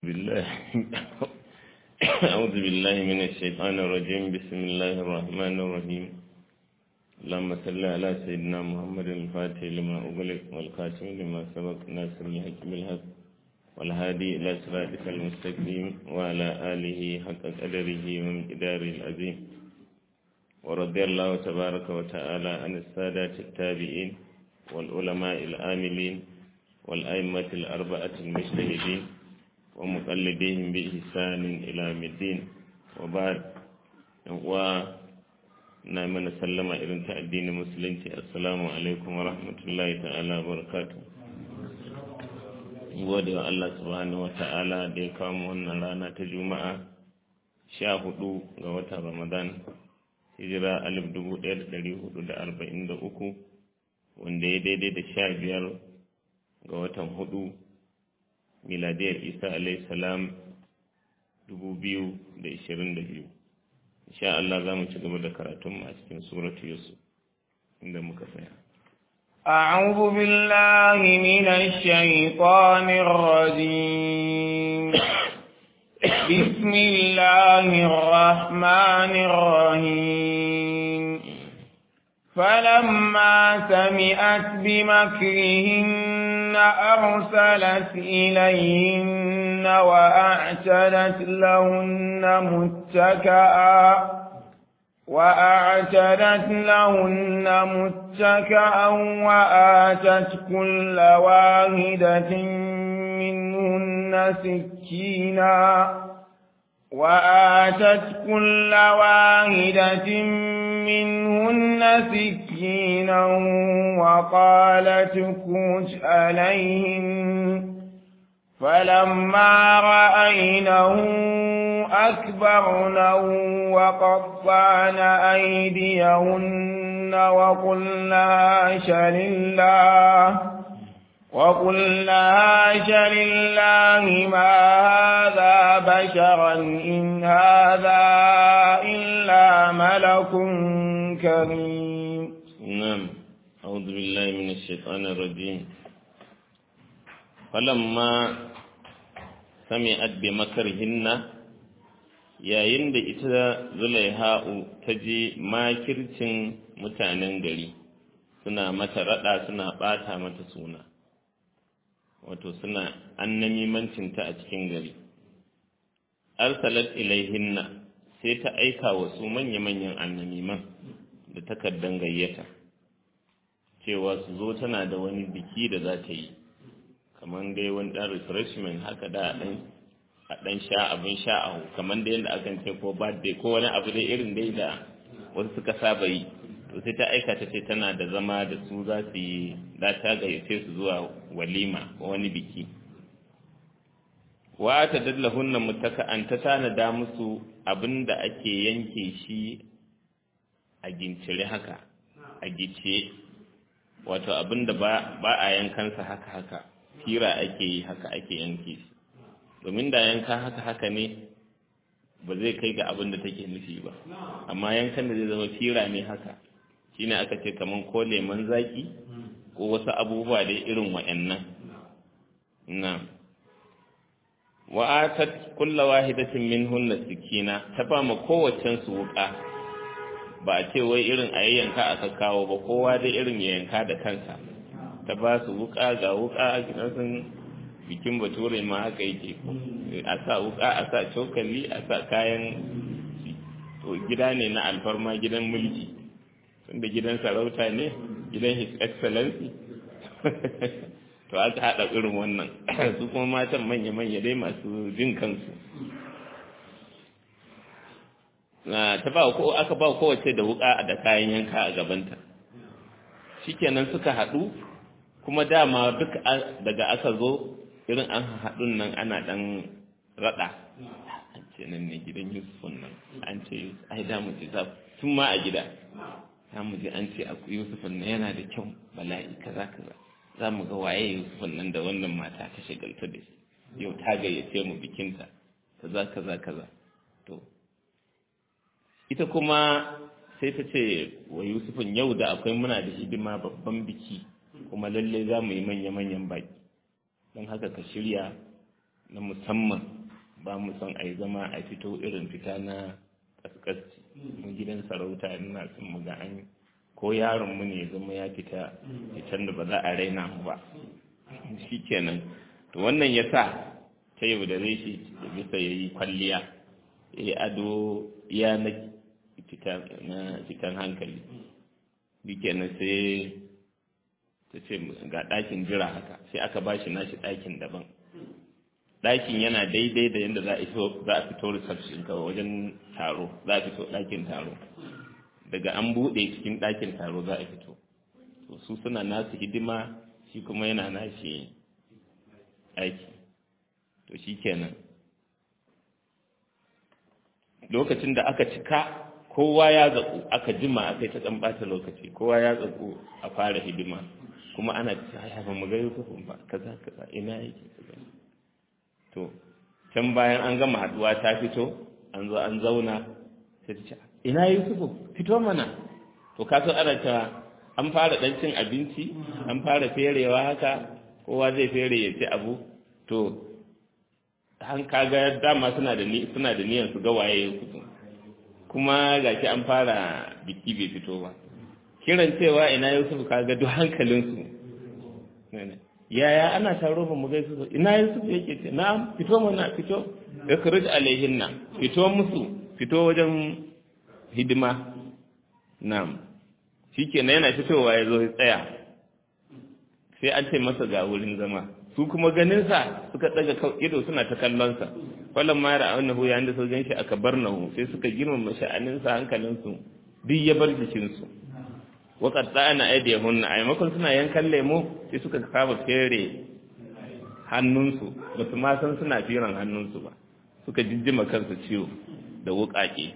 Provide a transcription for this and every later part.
بالله أعوذ بالله من الشيطان الرجيم بسم الله الرحمن الرحيم اللهم صل على سيدنا محمد الفاتح لما أغلق والخاتم لما سبق ناصر الحق بالحق والهادي إلى صراطك المستقيم وعلى آله حق قدره ومقداره العظيم ورضي الله تبارك وتعالى عن السادة التابعين والعلماء العاملين والأئمة الأربعة المجتهدين ومقلديهم بإحسان إلى يوم الدين وبعد و na mana sallama irin ta addinin musulunci assalamu alaikum wa rahmatullahi ta'ala wa barakatu gode wa Allah subhanahu wa ta'ala da ya kawo mu wannan rana ta juma'a sha hudu ga watan ramadan hijira alif dubu ɗaya da ɗari hudu da arba'in da uku wanda ya daidai da sha biyar ga watan hudu miladiyar isa alaihi salam dubu biyu da ishirin da biyu insha Allah za mu ci gaba da karatun a cikin suratu Yusuf inda muka tsaya. أعوذ بالله من الشيطان الرجيم بسم الله الرحمن الرحيم فلما سمعت بمكرهن أرسلت إليهن وأعتدت لهن متكئا وأعتدت لهن متكئا وآتت كل واحدة منهن سكينا وآتت كل واحدة منهن سكينا وقالت كوش عليهن فلما رأينه أكبرنه وقطعن أيديهن وقلنا شل الله وقلنا شل الله ما هذا بشرا إن هذا إلا ملك كريم نعم أعوذ بالله من الشيطان الرجيم فلما سمعت بمكرهن yayin da ita zulaiha'u ta je makircin mutanen gari suna mata rada suna bata mata suna wato suna annamimancinta a cikin gari arsalat ilaihinna sai ta aika wa su manya-manyan annamiman da takardan gayyata cewa su zo tana da wani biki da za ta yi kamar dai wani ɗan refreshment haka da ɗan a ɗan sha abin sha a kamar da yadda akan ce ko birthday ko wani abu dai irin dai da wasu suka saba yi to sai ta aika ta ce tana da zama da su za su yi za ta gayyace su zuwa walima ko wani biki wa ta dallahunna mutaka'an ta tanada musu abin da ake yanke shi a gincire haka a gice wato abin da ba a yankansa haka haka fira ake yi haka ake yanke shi domin da yanka haka haka ne ba zai kai ga abin da take nufi ba amma yankan da zai zama fira ne haka shine aka ce kaman ko lemon zaki ko wasu abubuwa dai irin wa'annan na wa atat kullu wahidatin minhunna sikina ta ba ma kowaccen su wuka ba a ce wai irin a yanka aka kawo ba kowa dai irin ya yanka da kansa ta ba su wuka ga wuka a gidansun bikin bature ma haka yake a sa wuka a sa cokali a sa kayan to gida ne na alfarma gidan mulki tunda gidan sarauta ne gidan his excellency to aka haɗa irin wannan su kuma matan manya-manya dai masu jin kansu ta ba ko aka ba kowace da wuka da kayan yanka a gabanta shikenan suka haɗu kuma dama duk daga aka zo irin an haɗun nan ana ɗan raɗa an ce nan ne gidan yusufun nan an ce ai da mu ji za tun ma a gida za mu ji an ce akwai yusufun nan yana da kyau bala'i kaza kaza za mu ga waye yusufun nan da wannan mata ta shagalta da shi yau ta gayyace mu bikinta kaza kaza kaza to ita kuma sai ta ce wa yusufun yau da akwai muna da hidima babban biki kuma lalle za mu yi manya-manyan baki don haka ka shirya na musamman ba mu son a yi zama a fito irin fita na kaskasci mu gidan sarauta ina son mu ga an ko yaron mu ne zama ya fita fitan da ba za a raina mu ba shi kenan to wannan ya sa ta yau da zai shi bisa ya yi kwalliya ya yi ado ya na fitan hankali shi kenan sai ta ce ga ɗakin jira haka sai aka ba shi nashi ɗakin daban ɗakin yana daidai da yadda za a fito reception kawai wajen taro za a fito ɗakin taro daga an buɗe cikin ɗakin taro za a fito to su suna nasu hidima shi kuma yana nashi aiki to shi kenan lokacin da aka cika kowa ya zaƙu aka jima aka yi ta ɗan ɓata lokaci kowa ya zaƙu a fara hidima kuma ana ta ya ba mu ga yusufun ba kaza kaza ina yake kaza to can bayan an gama haduwa ta fito an zo an zauna sai ta ce ina yusufu fito mana to ka so ana ta an fara dan cin abinci an fara ferewa haka kowa zai fere ya ci abu to an kaga dama suna da ni suna da niyyar su ga waye yusufu kuma gashi an fara biki bai fito ba kiran cewa ina yusufu kaga duk hankalinsu yaya ana taro ba mu gaisu su ina yusuf yake ce na'am fito mana fito ikhrij alaihinna fito musu fito wajen hidima na'am shikenan yana fitowa ya zo ya tsaya sai an ce masa ga wurin zama su kuma ganin sa suka daga ido suna ta kallon sa fallan ma ra annahu yayin da su gan shi aka barnahu sai suka girmama sha'anin sa hankalin su duk ya bar jikin su waƙar ɗana aidiyahunna a maimakon suna yankan lemo sai suka kama fere hannunsu ba su ma san suna firan hannunsu ba suka jijjima kansu ciwo da wuƙaƙe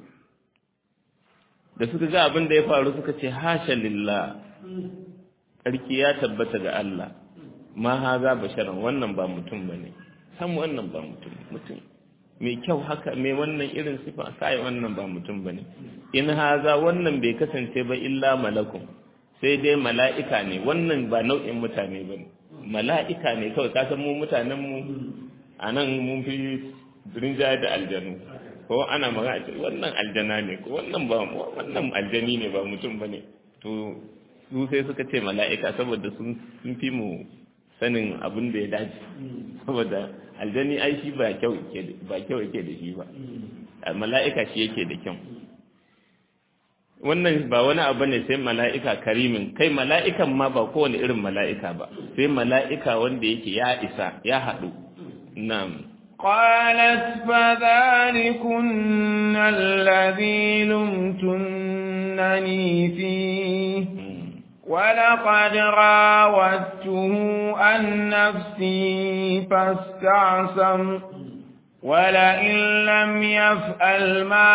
da suka ga abin da ya faru suka ce hasha lillah ƙarki ya tabbata ga Allah ma haza basharan wannan ba mutum bane san wannan ba mutum mutum mai kyau haka mai wannan irin sifa kai wannan ba mutum bane in haza wannan bai kasance ba illa malakun sai dai mala'ika ne wannan ba nau'in mutane ba ne mala'ika ne kawai kasan mu mutanen mu a nan mun fi rinjaye da aljanu ko ana magana ce wannan aljana ne ko wannan ba wannan aljani ne ba mutum ba ne to su sai suka ce mala'ika saboda sun fi mu sanin abin da ya dace saboda aljani ai shi ba kyau ba kyau yake da shi ba mala'ika shi yake da kyau wannan ba wani abu ne sai mala'ika karimin kai mala'ikan ma ba kowane irin mala'ika ba sai mala'ika wanda yake ya isa ya haɗu na'am قالت فذلكن الذي لمتنني فيه ولقد راودته عن نفسي فاستعصم ولئن لم يفعل ما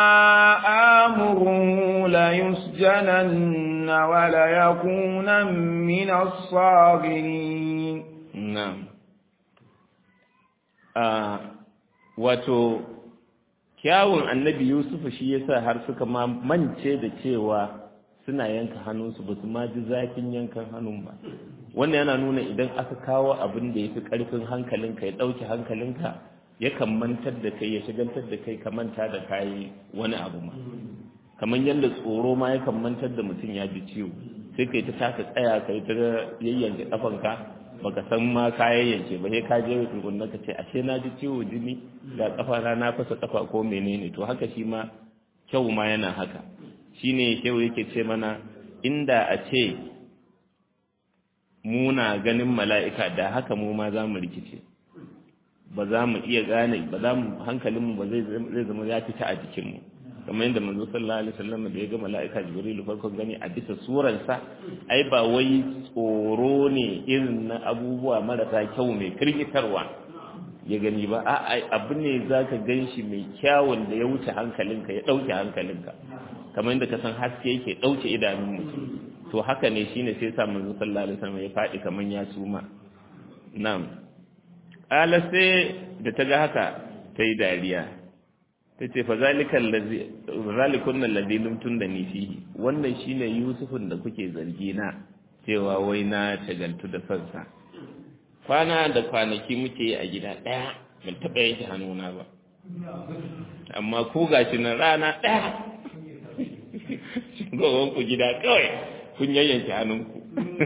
آمره ليسجنن وليكون من الصاغرين نعم wato kyawun annabi Yusuf shi yasa har suka ma mance da cewa suna yanka hannunsu ba su ma ji zafin yankan hannun ba wannan yana nuna idan aka kawo abin da ya fi ƙarfin hankalinka ya ɗauke hankalinka yakan mantar da kai ya shigantar da kai ka manta da kayi wani abu ma kamar yadda tsoro ma yakan mantar da mutum ya ji ciwo sai kai ta taka tsaya kai ta yayyanke kafanka baka san ma ka yayyanke ba sai ka je tukunna ka ce ashe na ji ciwo jini ga kafa na na fasa kafa ko menene to haka shi ma kyau ma yana haka shine kyau yake ce mana inda a ce muna ganin mala'ika da haka mu ma za mu rikice ba za mu iya gane ba za mu hankalinmu ba zai zama ya fita a jikinmu kamar yadda manzo sallallahu alaihi wasallam da ya ga mala'ika jibrilu farkon gani a bisa surarsa ai ba wai tsoro ne irin na abubuwa marasa kyau mai firgitarwa ya gani ba a abu ne zaka ganshi mai kyawun da ya wuce hankalinka ya dauke hankalinka kamar yadda ka san haske yake dauke idanun mutum to haka ne shine sai sa manzo sallallahu alaihi wasallam ya faɗi kamar ya suma na'am ala sai da ta ga haka ta yi dariya ta ce fa zalikun nan ladhi lumtun da ni fihi wannan shine yusufun da kuke zargi na cewa wai na tagantu da sansa kwana da kwanaki muke yi a gida ɗaya ban taɓa yanke hannuna ba amma ko gashi na rana ɗaya ku gida kawai kun yayyanke hannunku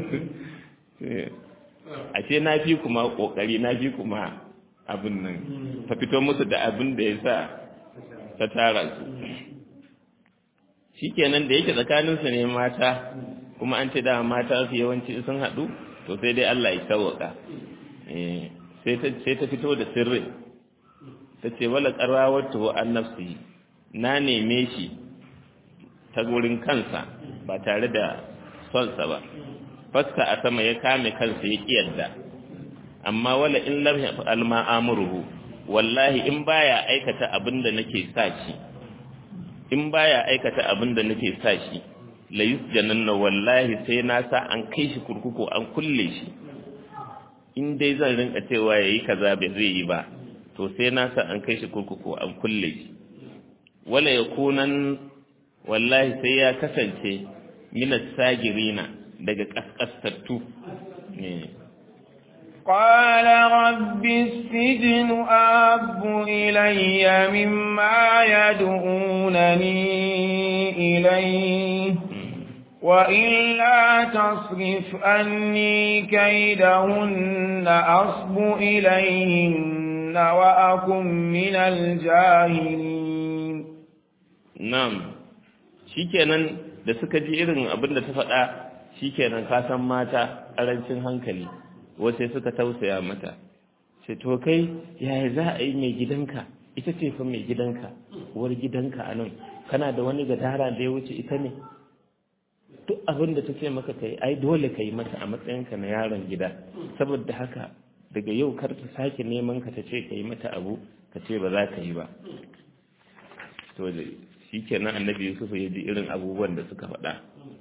ashe na fi kuma ƙoƙari na fi kuma abin nan ta fito musu da abin da ya sa ta tara su shikenan da yake tsakaninsu ne mata kuma an ce da mata su yawanci sun haɗu to sai dai Allah ya sauwaka sai ta fito da sirri ta ce wala qarrawatu an nafsi na neme shi ta gurin kansa ba tare da sonsa ba fasta a sama ya kame kansa ya kiyarda amma wala in lam yaf'al ma amruhu wallahi in baya aikata abinda nake sa shi in baya aikata abinda nake sa shi la yusjananna wallahi sai na sa an kai shi kurkuku an kulle shi in dai zan rinka cewa yayi kaza bai zai yi ba to sai na sa an kai shi kurkuku an kulle shi wala yakunan wallahi sai ya kasance minas sagirina daga kaskastattu قال رب السجن أحب إلي مما يدعونني إليه وإلا تصرف أني كيدهن أصب إليهن وأكن من الجاهلين نعم shikenan da suka ji irin abin da ta faɗa shikenan ka san mata ƙarancin hankali wasu suka tausaya mata ce to kai yaya za a yi mai gidanka ita ce fa mai gidanka uwar gidanka a nan kana da wani gadara da ya wuce ita ne duk abin da ta ce maka kai ai dole ka yi mata a matsayinka na yaron gida saboda haka daga yau kar ta sake neman ka ta ce ka yi mata abu ka ce ba za ka yi ba to shi kenan annabi yusuf ya ji irin abubuwan da suka faɗa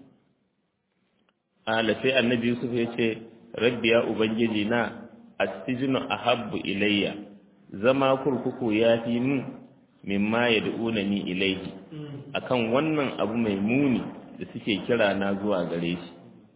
ala sai annabi yusuf ya ce rabbi ya ubangiji na astijinu ahabbu ilayya zama kurkuku ya fi min mimma ya da'una ni ilayhi akan wannan abu mai muni da suke kira na zuwa gare shi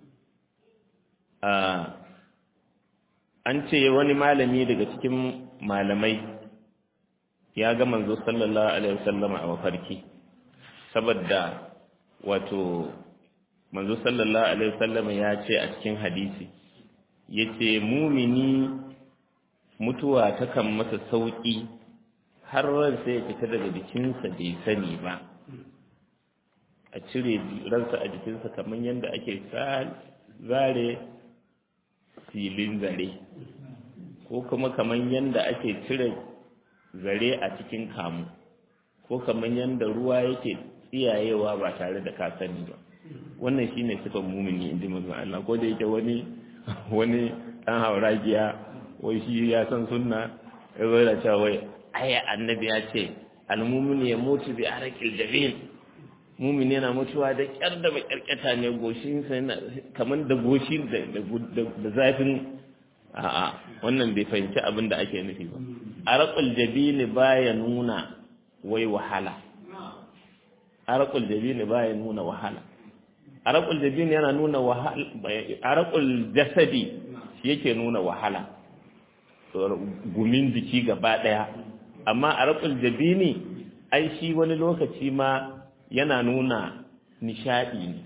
an ce wani malami daga cikin malamai ya ga manzo sallallahu alaihi wasallam a mafarki saboda wato manzo sallallahu alaihi wasallam ya ce a cikin hadisi yace mumini mutuwa takan masa sauki har ransa ya fita daga jikinsa bai sani ba a cire ransa a jikinsa kamar yadda ake zare filin zare ko kuma kamar yadda ake cire zare a cikin kamu ko kamar yadda ruwa yake tsiyayewa ba tare da ka sani ba wannan shine sifan mumini inji manzon Allah ko da yake wani wani dan hauragiya wai shi ya san sunna ya zo da cewa wai aya annabi ya ce almumini ya mutu bi arqil jabin mumini yana mutuwa da kyar da makyarkyata ne goshin sa yana kamar da goshi da zafin a'a wannan bai fahimci abin da ake nufi ba arqul jabin baya nuna wai wahala arqul jabin baya nuna wahala arqul jabin yana nuna wahala arqul jasadi shi yake nuna wahala gumin jiki gaba daya amma arqul jabini ai shi wani lokaci ma yana nuna nishadi ne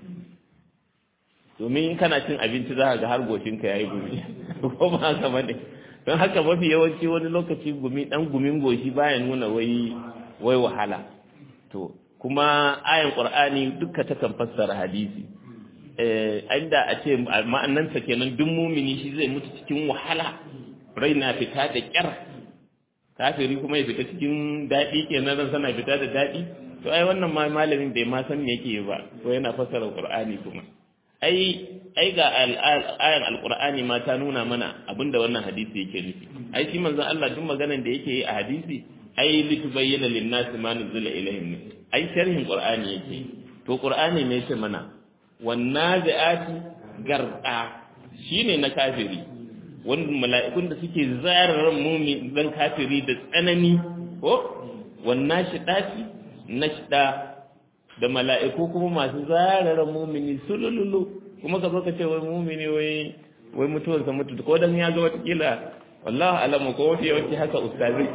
domin in kana cin abinci za ka ga har goshinka ya yi gumi ko ba haka ba ne don haka mafi yawanci wani lokaci gumi dan gumin goshi baya nuna wai wai wahala to kuma ayan qur'ani duka ta kan fassara hadisi eh inda a ce ma'annansa kenan duk mumini shi zai mutu cikin wahala rai na fita da kyar kafiri kuma ya fita cikin daɗi kenan ran sana fita da daɗi to ai wannan ma malamin bai ma san me yake ba ko yana fassara qur'ani kuma ai ai ga ayan alqur'ani ma ta nuna mana abinda wannan hadisi yake nufi ai shi manzon Allah duk maganan da yake yi a hadisi ai litubayyana lin-nasi ma nuzila ilayhim ai sharhin qur'ani yake to qur'ani ne yake mana wannazi'ati garqa shine na kafiri wanda mala'ikun da suke zarar mumin dan kafiri da tsanani ko wannan shidati nashda da mala'iku kuma masu zarar mumini sulululu kuma ka zo ka ce wai mumini wai wai mutuwarsa mutu ko dan ya ga wata kila wallahi alamu ko wafi yawanci haka ustazi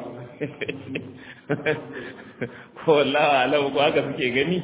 ko wallahi alamu ko haka suke gani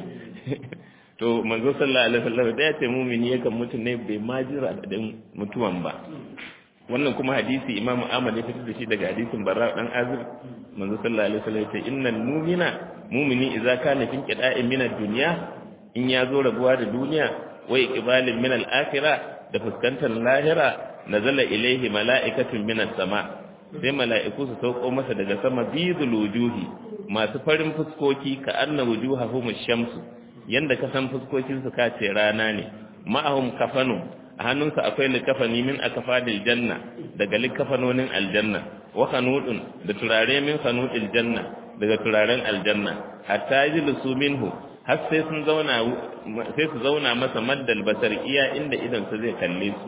to manzo sallallahu alaihi wasallam da ya ce mumini yakan mutu ne bai ma jira da mutuwan ba wannan kuma hadisi imam ahmad ya fitar da shi daga hadisin barra dan azib manzo sallallahu alaihi wasallam ya ce innal mu'mina mu'mini idza kana fi qida'in min ad-dunya in ya zo rabuwa da duniya wa iqbalin min al-akhirah da fuskantar lahira nazala ilaihi mala'ikatun min as-sama sai mala'iku su sauko masa daga sama bidul wujuhi masu farin fuskoki ka anna wujuhahum ash-shamsu yanda ka san fuskokin su kace rana ne ma'ahum kafanu a hannunsa akwai likafani min akafadil janna daga likafanonin aljanna wa kanudun da turare min kanudil janna daga turaren aljanna hatta yajlisu minhu har sai sun zauna sai su zauna masa maddal basar iya inda idan sa zai kalle su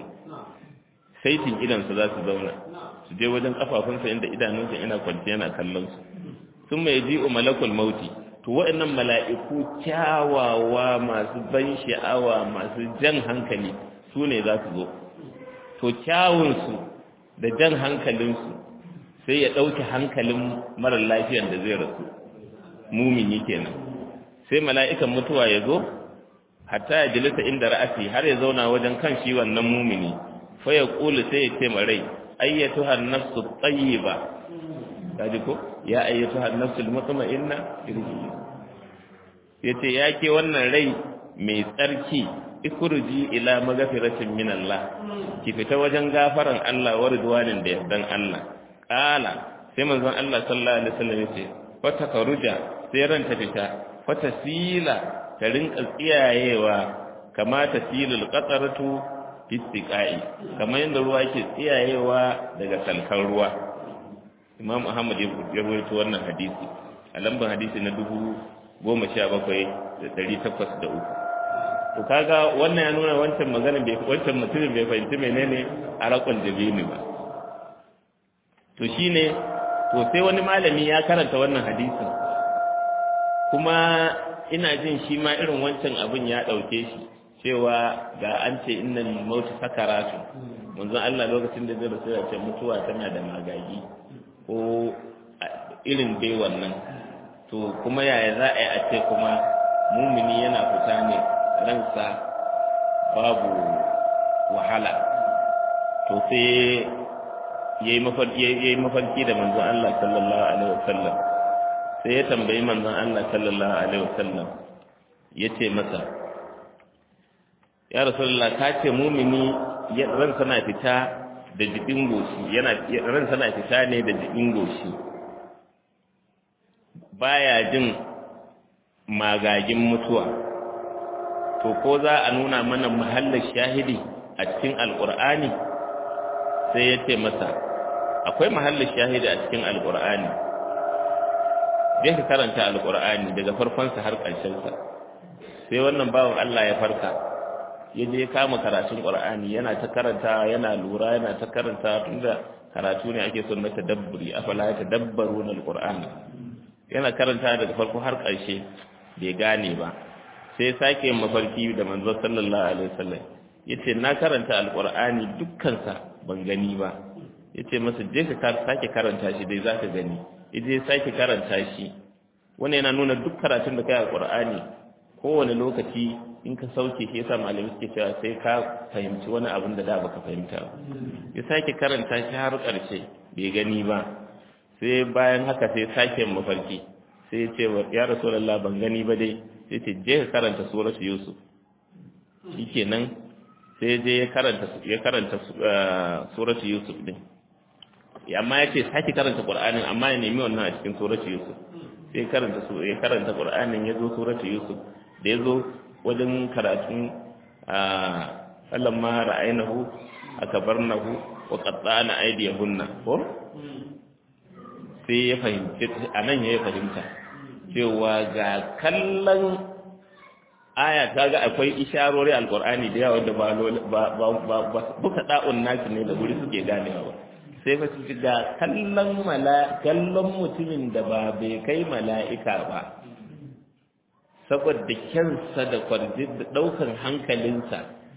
saitin idan sa za su zauna su je wajen kafafunsa inda idanunsa yana kwanci yana kallon su sun mai ji'u malakul mauti to waɗannan mala'iku kyawawa masu ban sha'awa masu jan hankali su ne za su zo to kyawunsu da jan hankalinsu sai ya ɗauke hankalin marar lafiyan da zai rasu mumini kenan sai mala'ikan mutuwa ya zo hatta ya jilisa inda ra'asi har ya zauna wajen kan shi wannan mumini fa ya ƙulu sai ya ce marai ayyatu hannafsu tsayiba kaji ko ya ayyatu hannafsu mutma'inna irji yace ya ke wannan rai mai tsarki ikurji ila magafiratin min Allah ki fita wajen gafaran Allah wa ridwanin da yardan Allah qala sai manzon Allah sallallahu alaihi wasallam yace fata karuja sai ran ta fita fata sila ta rinka tsiyayewa kama ta silul qataratu istiqai kamar yadda ruwa yake tsiyayewa daga salkan ruwa Imam Ahmad ya rawaito wannan hadisi a lambar hadisi na dubu goma sha bakwai da ɗari takwas da uku to kaga wannan ya nuna wancan magana bai wancan mutumin bai fahimci menene arakon jabini ba to shine to sai wani malami ya karanta wannan hadisin kuma ina jin shi ma irin wancan abin ya ɗauke shi cewa ga an ce innal mautu sakaratu manzon Allah lokacin da zai rasu ya ce mutuwa tana da magagi ko irin dai wannan to kuma yaya za a yi a ce kuma mumini yana fita ne ransa babu wahala to sai ya yi mafarki da manzon Allah sallallahu alaihi wasallam sai ya tambayi manzon Allah sallallahu alaihi wasallam ya ce masa ya rasulullah ka ce mumini ransa na fita da jibin goshi yana ransa na fita ne da jibin goshi baya jin magagin mutuwa to ko za a nuna mana mahallin shahidi a cikin alkur'ani sai ya ce masa akwai mahallin shahidi a cikin alkur'ani zai ka karanta alkur'ani daga farkonsa har ƙarshensa sai wannan bawan Allah ya farka ya je kama karatun ƙur'ani yana ta karanta yana lura yana ta karanta tunda karatu ne ake son na tadabburi afala ya tadabbaru na alkur'ani yana karanta daga farko har ƙarshe bai gane ba sai sake mafarki da manzo sallallahu alaihi wasallam yace na karanta alqur'ani dukkansa ban gani ba yace masa je ka sake karanta shi dai zaka gani yaje sake karanta shi wannan yana nuna duk karatun da kai alqur'ani kowane lokaci in ka sauke shi yasa malamai suke cewa sai ka fahimci wani abin da da baka fahimta ba ya sake karanta shi har ƙarshe bai gani ba sai bayan haka sai sake mafarki sai ya ce ya rasulullah ban gani ba dai sai ce je ka karanta suratu yusuf shikenan sai je ya karanta ya karanta suratu yusuf din amma ya ce sake karanta qur'anin amma ya nemi wannan a cikin suratu yusuf sai karanta su ya karanta qur'anin ya zo suratu yusuf da ya zo wajen karatun falamma ra'aynahu akabarnahu wa qatta'na aydiyahunna ko sai ya fahimci a nan ya fahimta cewa ga kallon aya ta ga akwai isharori alkur'ani da yawa da ba buka da'un naki ne da guri suke ganewa ba sai fa su ga kallon mala kallon mutumin da ba bai kai mala'ika ba saboda kyansa da kwarjin da daukan hankalinsa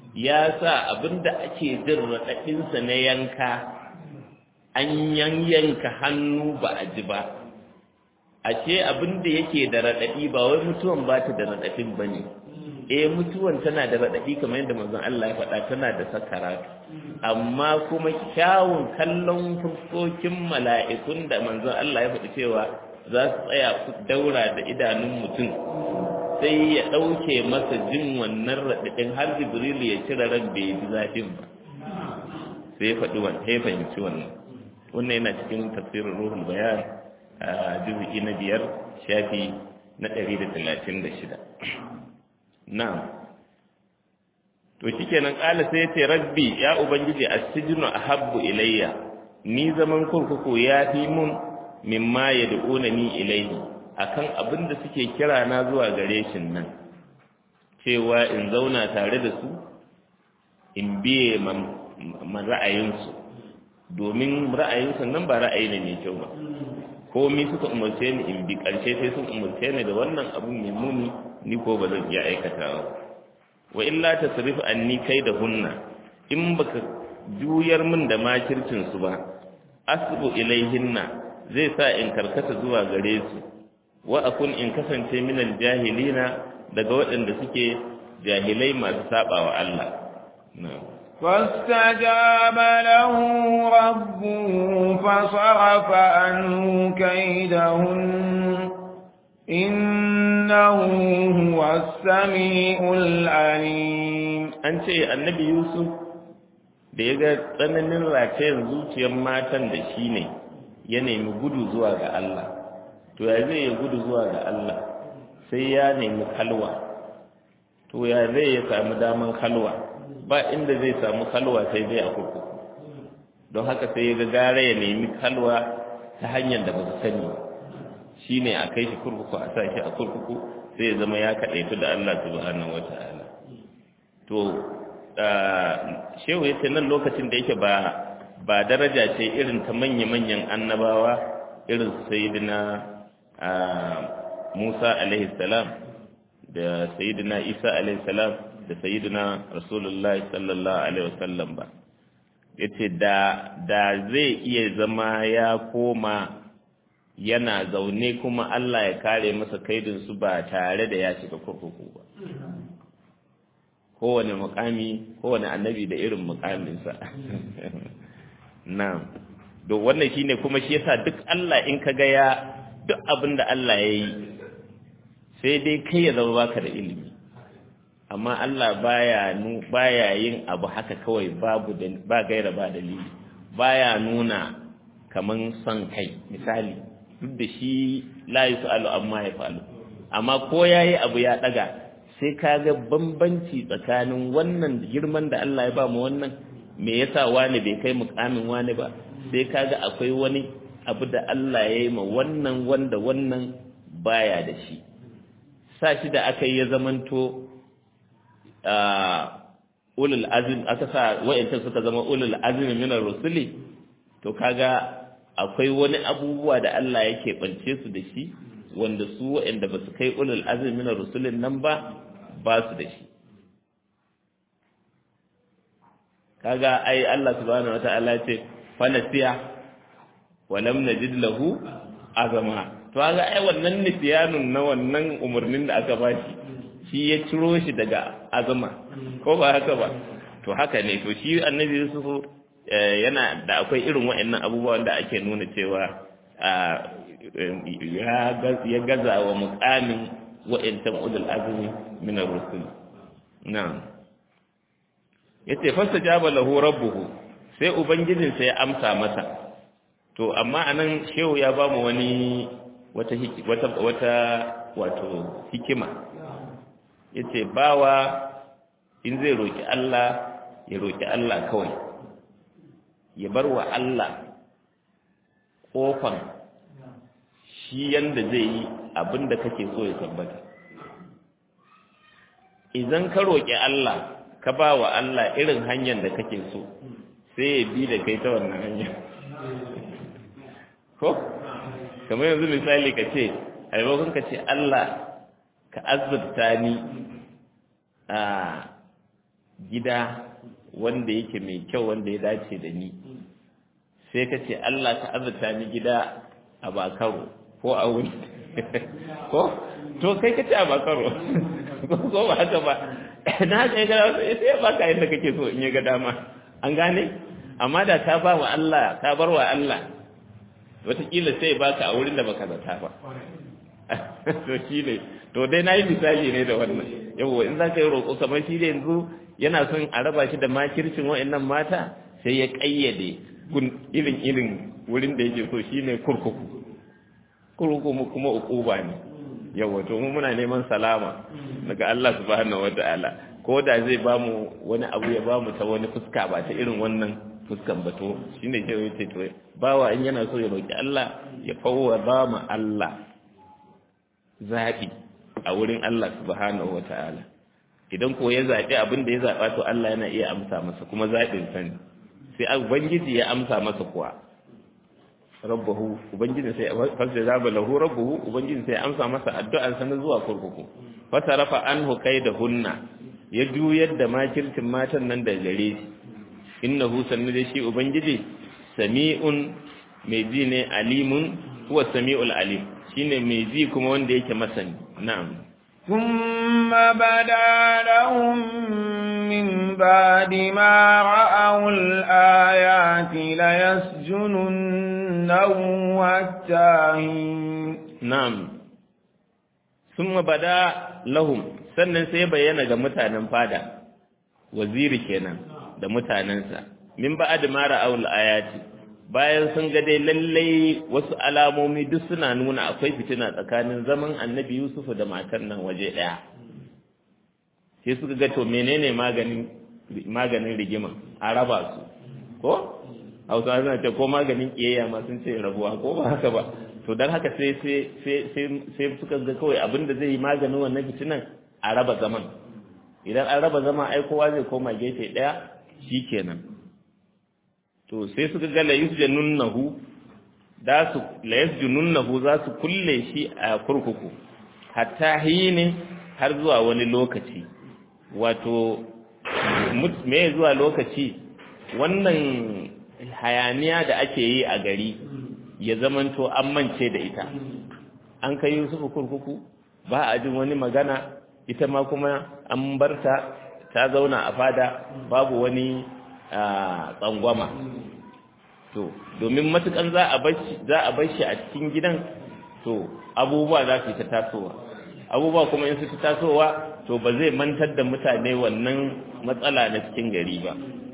ya sa abinda ake jin raɗaɗinsa na yanka an yanyanka hannu ba a ji ba a ce abinda yake da raɗaɗi ba wai mutuwan ba ta da raɗaɗin ba ne eh mutuwan tana da raɗaɗi kamar yadda manzon Allah ya faɗa tana da sakaratu amma kuma kyawun kallon fuskokin mala'ikun da manzon Allah ya faɗi cewa za su tsaya su daura da idanun mutum sai ya ɗauke masa jin wannan raɗaɗin har jibrilu ya cire ran bai ji zafin ba sai ya faɗi wannan ya fahimci wannan wannan yana cikin tafsirin ruhul bayan a juzu'i na biyar shafi na ɗari da talatin da shida na'am to shikenan ƙala sai ya ce rabbi ya ubangiji as-sijnu ahabbu ilayya ni zaman kurkuku ya fi mun mimma yad'unani ilayhi akan abin da suke kira na zuwa gare shi nan cewa in zauna tare da su in biye man ra'ayinsu domin ra'ayinsu nan ba ra'ayi ne mai kyau ba komi suka umarce ni in bi ƙarshe sai sun umarce ni da wannan abin mai muni ni ko ba zan iya aikatawa wa illa tasrif anni kai da hunna in baka juyar min da makircin su ba asbu ilaihinna zai sa in karkata zuwa gare su wa akun in kasance minal jahilina daga waɗanda suke jahilai masu sabawa Allah فاستجاب له ربه فصرف عنه كيدهن إنه هو السميع العليم أنت النبي يوسف da ya ga tsananin ratayen zuciyar matan da shi ne ya nemi gudu zuwa ga Allah to ya zai ya gudu zuwa ga Allah sai ya nemi kalwa to ya zai ya samu daman kalwa ba inda zai samu kalwa sai zai a kurkuku don haka sai ya ga gara ya nemi kalwa ta hanyar da ba su sani ba shi ne a kai shi kurkuku a sa shi a kurkuku sai ya zama ya kaɗaitu da Allah subhanahu wata'ala to shehu ya ce nan lokacin da yake ba ba daraja ce irin ta manya-manyan annabawa irin sayidina Musa alaihi salam da sayidina Isa alaihi salam da sayidina Rasulullah sallallahu alaihi wasallam ba yace da da zai iya zama ya koma yana zaune kuma Allah ya kare masa kaidin su ba tare da ya shiga kurkuku ba kowane mukami kowane annabi da irin mukaminsa na'am to wannan shine kuma shi yasa duk Allah in kaga ya duk abin da Allah ya yi sai dai kai ya zama baka da ilimi amma Allah baya nu baya yin abu haka kawai babu da ba gaira ba dalili baya nuna kaman son kai misali duk da shi la yusalu amma ya falu amma ko yayi abu ya daga sai kaga bambanci tsakanin wannan girman da Allah ya ba mu wannan me yasa wani bai kai mukamin wani ba sai kaga akwai wani abu da Allah ya yi ma wannan wanda wannan baya da shi sa shi da aka yi ya zamanto ulul azim aka sa wa'yanta suka zama ulul azmi min rusuli to kaga akwai wani abubuwa da Allah yake bance su da shi wanda su wa'yanda ba su kai ulul azmi min rusulin nan ba ba su da shi kaga ai Allah subhanahu wataala ce fanasiya wa lam najid lahu azama to kaga ai wannan nisyanun na wannan umurnin da aka bashi shi ya ciro shi daga azama ko ba haka ba to haka ne to shi annabi Yusuf yana da akwai irin waɗannan abubuwan da ake nuna cewa ya gaza wa mukamin wa'intan ulul azmi min ar-rusul na'am yace fastajaba lahu rabbuhu sai ubangijinsa ya amsa masa to amma anan shehu ya ba mu wani wata wata wata wato hikima yace bawa in zai roki Allah ya roki Allah kawai ya bar wa Allah kofan shi yanda zai yi abinda kake so ya tabbata idan ka roki Allah ka ba wa Allah irin hanyar da kake so sai ya bi da kai ta wannan hanyar ko kamar yanzu misali ka ce a maimakon ka ce Allah ka azurta ni a gida wanda yake mai kyau wanda ya dace da ni sai ka ce Allah ka azurta ni gida a bakaro ko a wuri ko to kai ka ce a bakaro ko ba haka ba na haka ya gada sai ya baka yadda kake so in ya ga dama an gane amma da ka ba wa Allah ka bar wa Allah wataƙila sai baka a wurin da baka zata ba to shi ne to dai na yi misali ne da wannan yawwa in za ka yi roƙo kamar shi da yanzu yana son a raba shi da makircin wa'annan mata sai ya ƙayyade irin irin wurin da yake so shi ne kurkuku kurkuku kuma ukuba ne yawwa to mu muna neman salama daga Allah subhanahu wata'ala ko da zai ba mu wani abu ya ba mu ta wani fuska ba ta irin wannan fuskan ba to shine ke yace to bawa in yana so ya roki Allah ya fawwada ma Allah zabi a wurin Allah subhanahu wata'ala idan ko ya zabi abin da ya zaba to Allah yana iya amsa masa kuma zabin sa ne sai ubangiji ya amsa masa kuwa rabbahu ubangiji sai fasda zaba lahu rabbuhu ubangiji sai amsa masa addu'an sa na zuwa kurkuku fasarafa anhu kaidahunna ya juyar da makircin matan nan da gare shi innahu sannu da shi ubangiji sami'un mai ji ne alimun huwa sami'ul alim shine mai ji kuma wanda yake masani na'am ثم بدا لهم من بعد ما رأوا الآيات ليسجننه حتى na'am ثم بدا لهم sannan sai bayyana ga mutanen fada waziri kenan da mutanensa min ba'ad ma ra'aul ayati bayan sun ga dai lallai wasu alamomi duk suna nuna akwai fitina tsakanin zaman annabi Yusuf da matar nan waje daya sai suka ga to menene maganin maganin rigima a raba su ko Hausa suna ce ko maganin kiyayya ma sun ce rabuwa ko ba haka ba to dan haka sai sai sai sai suka ga kawai abinda zai yi maganin wannan fitinan a raba zaman idan an raba zaman ai kowa zai koma gefe daya shikenan to sai suka ga la yusjanunnahu da su la yusjanunnahu za su kulle shi a kurkuku hatta hini har zuwa wani lokaci wato me zuwa lokaci wannan hayaniya da ake yi a gari ya zamanto an mance da ita an kai Yusufu kurkuku ba a jin wani magana ita ma kuma an barta ta zauna a fada babu wani tsangwama to domin matukan za a bashi za a bashi a cikin gidan to abubuwa za su ta tasowa abubuwa kuma in su ta tasowa to ba zai mantar da mutane wannan matsala na cikin gari ba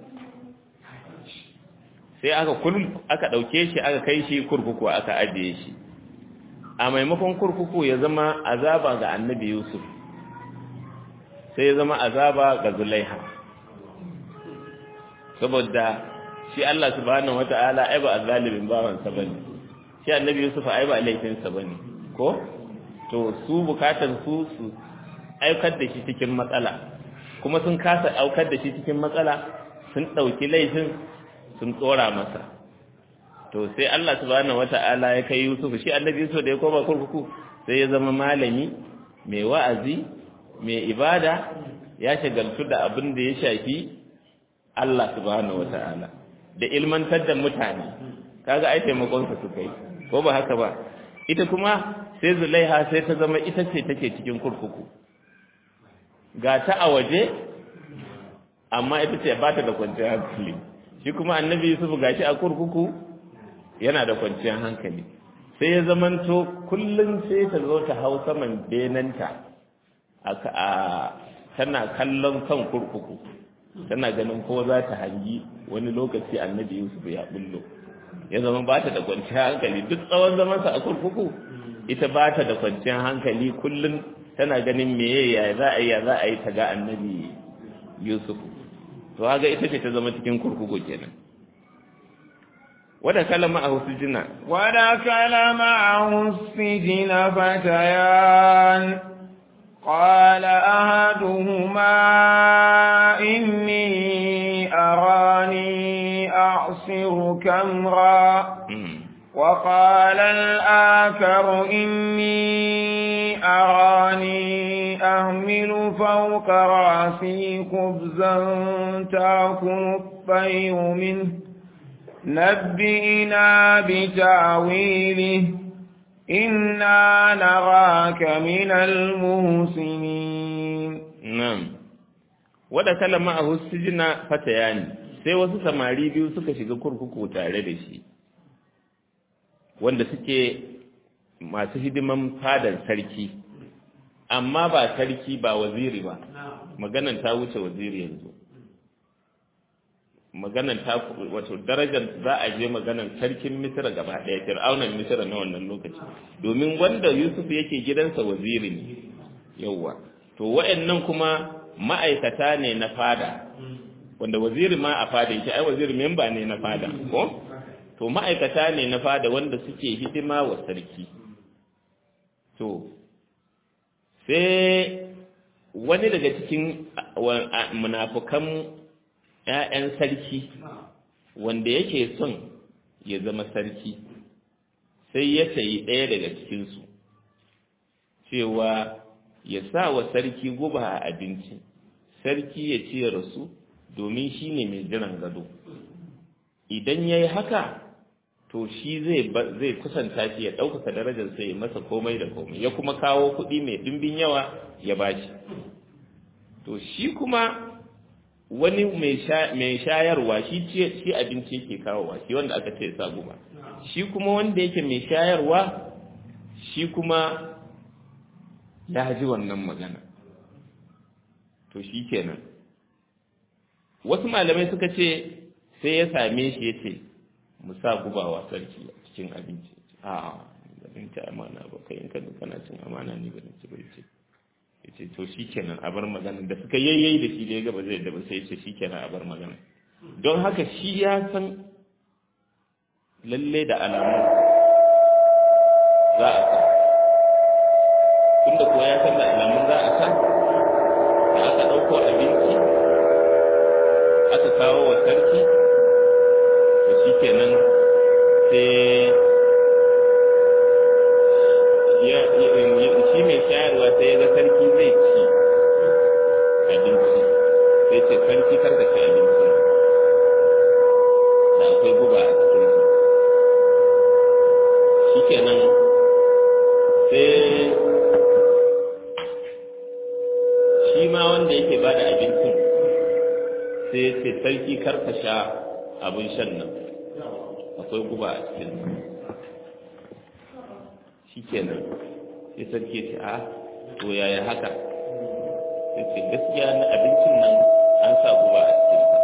sai aka kul aka dauke shi aka kai shi kurkuku aka ajiye shi a maimakon kurkuku ya zama azaba ga annabi Yusuf sai ya zama azaba ga Zulaiha saboda shi Allah subhanahu wata'ala ai ba azzalimin bawan sa bane shi annabi Yusuf ai ba laifin sa bane ko to su bukatan su su aikar da shi cikin matsala kuma sun kasa aukar da shi cikin matsala sun dauki laifin sun tsora masa to sai Allah subhanahu wata'ala ya kai Yusuf shi annabi Yusuf da ya koma kurkuku sai ya zama malami mai wa'azi mai ibada ya shagaltu da abin da ya shafi Allah subhanahu wata'ala da ilmantar da mutane kaga ai taimakon sa suka yi ko ba haka ba ita kuma sai Zulaiha sai ta zama ita ce take cikin kurkuku ga ta a waje amma ita ce ba ta da kwanciyar hankali shi kuma annabi Yusuf gashi a kurkuku yana da kwanciyar hankali sai ya zamanto kullum sai ta zo ta hau saman benanta a tana kallon kan kurkuku tana ganin ko za ta hangi wani lokaci annabi Yusuf ya bullo ya zama ba ta da kwanciyar hankali duk tsawon zamansa a kurkuku ita ba ta da kwanciyar hankali kullum tana ganin meye ya za a yi ya za a yi ta ga annabi Yusuf to haga ita ce ta zama cikin kurkuku kenan wada kalama a husujina wada kalama a husujina fatayan قال أحدهما إني أراني أعصر كمرا وقال الآخر إني أراني أهمل تحمل فوق رأسي خبزا تأكل الطير منه نبئنا بتعويله إنا نراك من المحسنين نعم ودخل معه السجن فتيان sai wasu samari biyu suka shiga kurkuku tare da shi wanda suke masu hidiman fadar sarki amma ba sarki ba waziri ba maganan ta wuce waziri yanzu maganan ta wato darajar za a je maganan sarkin misira gaba ɗaya fir'aunan misira na wannan lokaci domin wanda yusuf yake gidansa waziri ne yauwa to wa'annan kuma ma'aikata ne na fada wanda waziri ma a fada yake ai waziri memba ne na fada ko to ma'aikata ne na fada wanda suke hidima wa sarki to sai wani daga cikin munafukan ‘ya'yan sarki wanda yake son ya zama sarki sai ya sayi ɗaya daga cikinsu cewa ya sa wa sarki guba a abinci sarki ya ci ya rasu domin shi ne mai jiran gado idan ya yi haka to shi zai kusanta shi ya ɗaukaka darajarsa ya masa komai da komai ya kuma kawo kuɗi mai ɗimbin yawa ya bashi to shi kuma wani mai shayarwa shi shi abinci yake kawowa shi wanda aka ce sa guba shi kuma wanda yake mai shayarwa shi kuma ya ji wannan magana to shi kenan wasu malamai suka ce sai ya same shi ya ce mu sa gubawa sarki a cikin abinci a abinci amana ba kai in kana cin amana ne ba ci ba ce ya ce to shi kenan a bar magana da suka yayyayi da shi da ya gaba zai da ba sai ce shi kenan a bar magana don haka shi ya san lalle da alamu za a sa tunda kuwa ya san da alamun za a sa da aka ɗauko abinci aka kawo wa sarki to shi kenan sai shi mai shayarwa sai ya ga sarki zai ci abinci sai ce sarki karka ci abinci da akwai guba a cikinsa shi kenan sai shi ma wanda yake ba da abincin sai ya ce sarki karka sha abin shan nan akwai guba a cikinsa shi kenan sai sarki ce a to yaya haka sai ce gaskiya na abincin nan an sa guba a cikinsa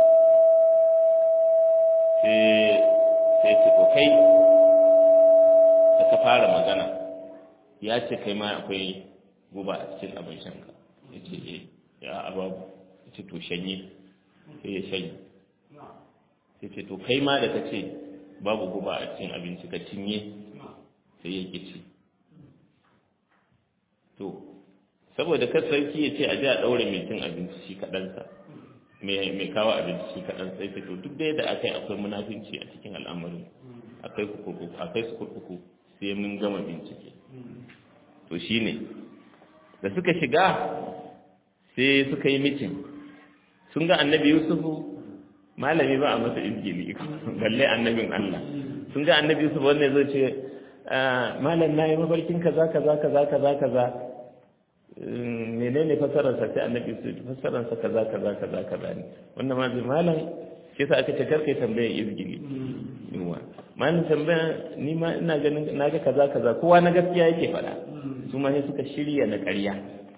sai ce to kai da ka fara magana ya ce kai ma akwai guba a cikin abin shanka ya ce e ya ababu ya ce to shanye sai ya shanye sai ce to kai ma da ka ce babu guba a cikin abinci ka cinye sai ya ƙi ci to saboda kar sarki ya ce a ji a ɗaure mai cin abinci shi kaɗansa mai kawo abinci shi kaɗan sai ce to duk da yadda aka yi akwai munafinci a cikin al'amarin akai kurkuku akai su kurkuku sai mun gama bincike to shine da suka shiga sai suka yi mitin sun ga annabi yusufu malami ba a masa izgili balle annabin Allah sun ga annabi yusuf wanda zai ce malam na yi mafarkin kaza kaza kaza kaza kaza menene fasararsa sai annabi su fasararsa kaza kaza kaza kaza ne wannan ma zai malam shi sa aka ce karkai tambayar izgili yawa malam tambaya ni ma ina ganin na ga kaza kaza kowa na gaskiya yake faɗa su ma sai suka shirya na ƙarya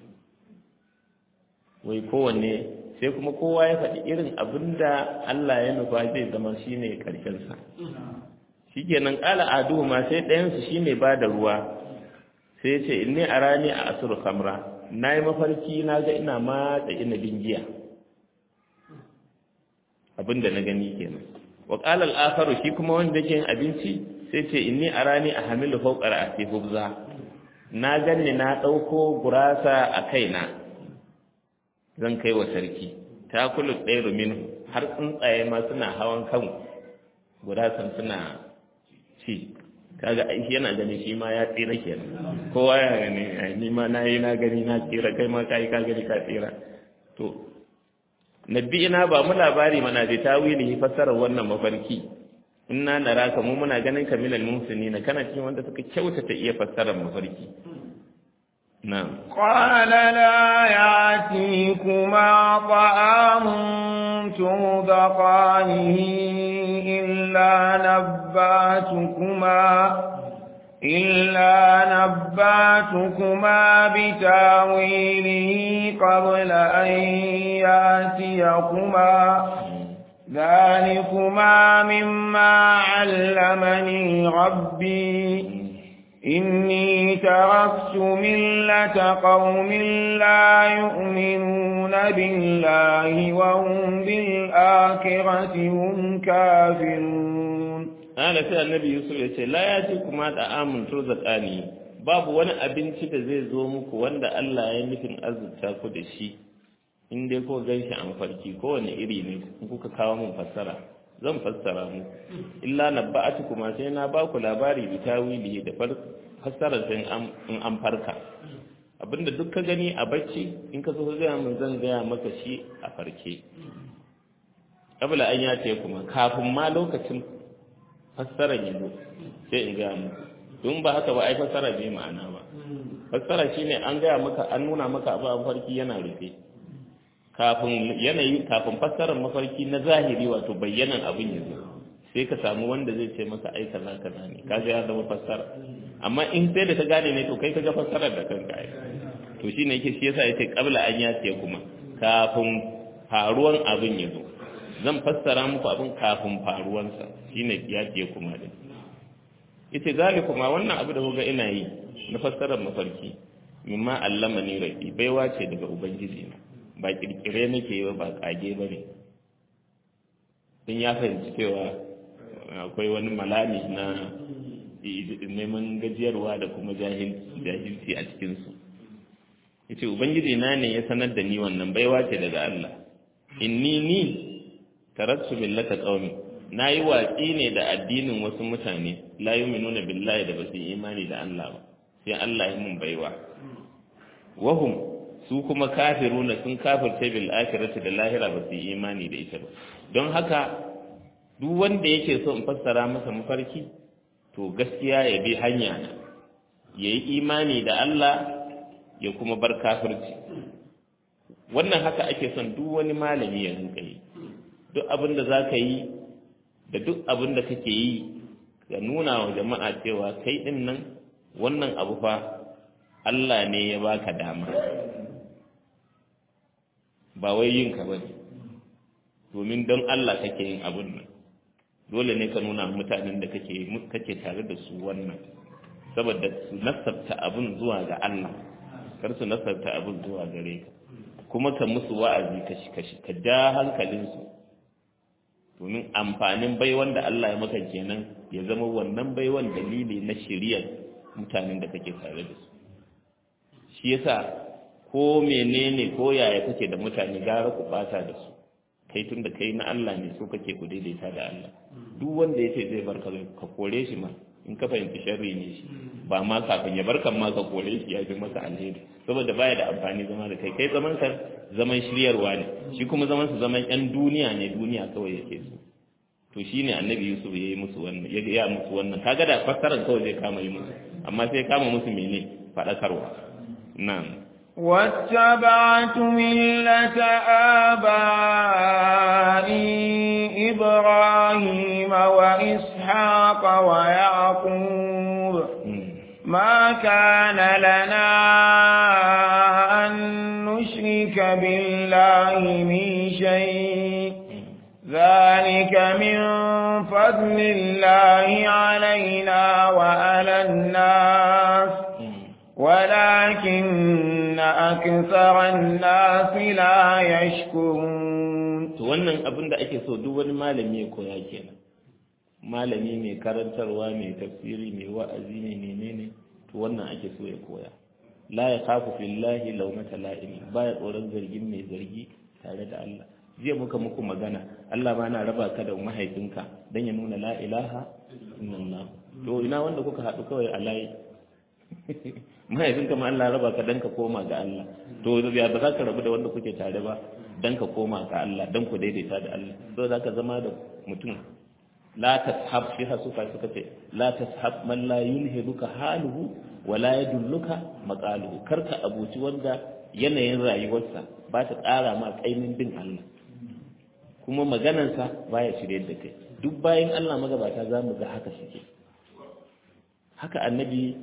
wai kowanne sai kuma kowa ya faɗi irin abin da Allah ya nufa zai zama shine ƙarshen sa shikenan ƙala adu ma sai ɗayansu shine ba da ruwa sai ya ce inni arani a asru khamra nayi mafarki na ga ina matsa inabin giya abinda na gani kenan wa qala al-akharu shi kuma wanda yake yin abinci sai ce inni arani a hamilu fawqa ra'si hubza na ganni na dauko gurasa a kaina zan kai wa sarki ta kullu ɗaya minhu har tsuntsaye ma suna hawan kan gurasan suna ci kaga ai yana ganin shi ma ya tsira kenan kowa ya gani ni ma na yi na gani na tsira kai ma kai ka gani ka tsira to nabi ina ba mu labari mana da tawili fassarar wannan mafarki inna naraka mu muna ganin ka minal muhsinina kana cikin wanda suka kyautata iya fassarar mafarki na'am qala la ya'tikuma ta'amun tudaqanihi illa nabbatukuma إلا نباتكما بتاويله قبل أن ياتيكما ذلكما مما علمني ربي إني تركت ملة قوم لا يؤمنون بالله وهم بالآخرة هم كافرون Ana sai annabi Yusuf ya ce, La ya ce kuma da amin turzakani, babu wani abinci da zai zo muku wanda Allah ya nufin azurta ku da shi, in dai ko gan shi an farki kowane iri ne in kuka kawo mun fassara, zan fassara mu. Illa na ba'atu kuma sai na ba ku labari bi tawili da fassara sai in an farka. Abinda duk ka gani a bacci in ka zo ka gaya mun zan gaya maka shi a farke. Kabla an ya ce kuma kafin ma lokacin fassara ya zo sai in gaya muku don ba haka ba ai fassara bai ma'ana ba fassara shine an gaya maka an nuna maka abu a mafarki yana rufe kafin yanayi kafin fassarar mafarki na zahiri wato bayyanan abin ya zo sai ka samu wanda zai ce maka ai kaza kaza ne kaga ya zama fassara amma in sai da ka gane ne to kai ka ga fassarar da kanka ai to shine yake shi yasa yace qabla an yace kuma kafin faruwan abin ya zo zan fassara muku abin kafin faruwansa shine yace kuma din yace zalikuma wannan abu da kuga ina yi na fassarar mafarki mimma allamani rabbi baiwa ce daga ubangiji na ba kirkire nake yi ba kage bane din ya fahimci cewa akwai wani malami na neman gajiyarwa da kuma jahilci a cikinsu yace ubangiji na ne ya sanar da ni wannan baiwa ce daga Allah inni ni tarattu millata qaumi nayi watsi ne da addinin wasu mutane la yu'minuna billahi da basu imani da Allah ba sai Allah ya mun baiwa wahum su kuma kafiruna sun kafirce bil akhirati da lahira ba su imani da ita ba don haka duk wanda yake so in fassara masa mafarki to gaskiya ya bi hanya na yayi imani da Allah ya kuma bar kafirci wannan haka ake son duk wani malami ya rinka yi duk abin da za ka yi da duk abin da kake yi ka nuna wa jama'a cewa kai ɗin nan wannan abu fa Allah ne ya baka dama ba wai yin ka bane domin don Allah kake yin abin nan dole ne ka nuna mutanen da kake kake tare da su wannan saboda su nasabta abin zuwa ga Allah kar su nasabta abin zuwa gare ka kuma ka musu wa'azi kashi kashi ka ja hankalinsu domin amfanin baiwan da Allah ya maka kenan ya zama wannan baiwan dalili na shiriyar mutanen da kake tare da su shi yasa ko menene ko yaya kake da mutane gara ku bata da su kai tun da kai na Allah ne so kake ku daidaita da Allah duk wanda yace zai barka ka kore shi ma in ka fahimci sharri ne shi ba ma kafin ya barkan ma ka kore shi ya fi masa alheri saboda baya da amfani zama da kai kai zaman ka zaman shiryarwa ne shi kuma zaman su zaman yan duniya ne duniya kawai yake so to shine annabi Yusuf ya yi musu wannan ya ya musu wannan kaga da fassarar kawai zai kama yi musu amma sai kama musu mene faɗakarwa na'am واتبعت ملة آبائي إبراهيم وإسحاق ويعقوب ما كان لنا أن نشرك بالله من شيء ذلك من فضل الله علينا وعلى الناس ولكن أكثر الناس لا يشكرون to wannan abin da ake so duk wani malami ya koya kenan malami mai karantarwa mai tafsiri mai wa'azi mai menene to wannan ake so ya koya la ya khafu fillahi lawmata la'im baya tsoron zargin mai zargi tare da Allah jiya muka muku magana Allah ma na raba ka da mahaifinka dan ya nuna la ilaha illallah to ina wanda kuka haɗu kawai a layi mahaifin kama Allah raba ka dan ka koma ga Allah to ya ba za ka rabu da wanda kuke tare ba dan ka koma ga Allah dan ku daidaita da Allah so za ka zama da mutum la tashab shi hasu fa suka ce la tashab man la yulhiduka haluhu wa la yadulluka maqaluhu karka abuci wanda yanayin rayuwarsa ba ta ƙara ma kainin bin Allah kuma maganarsa baya shirye da kai duk bayan Allah magabata za mu ga haka suke haka annabi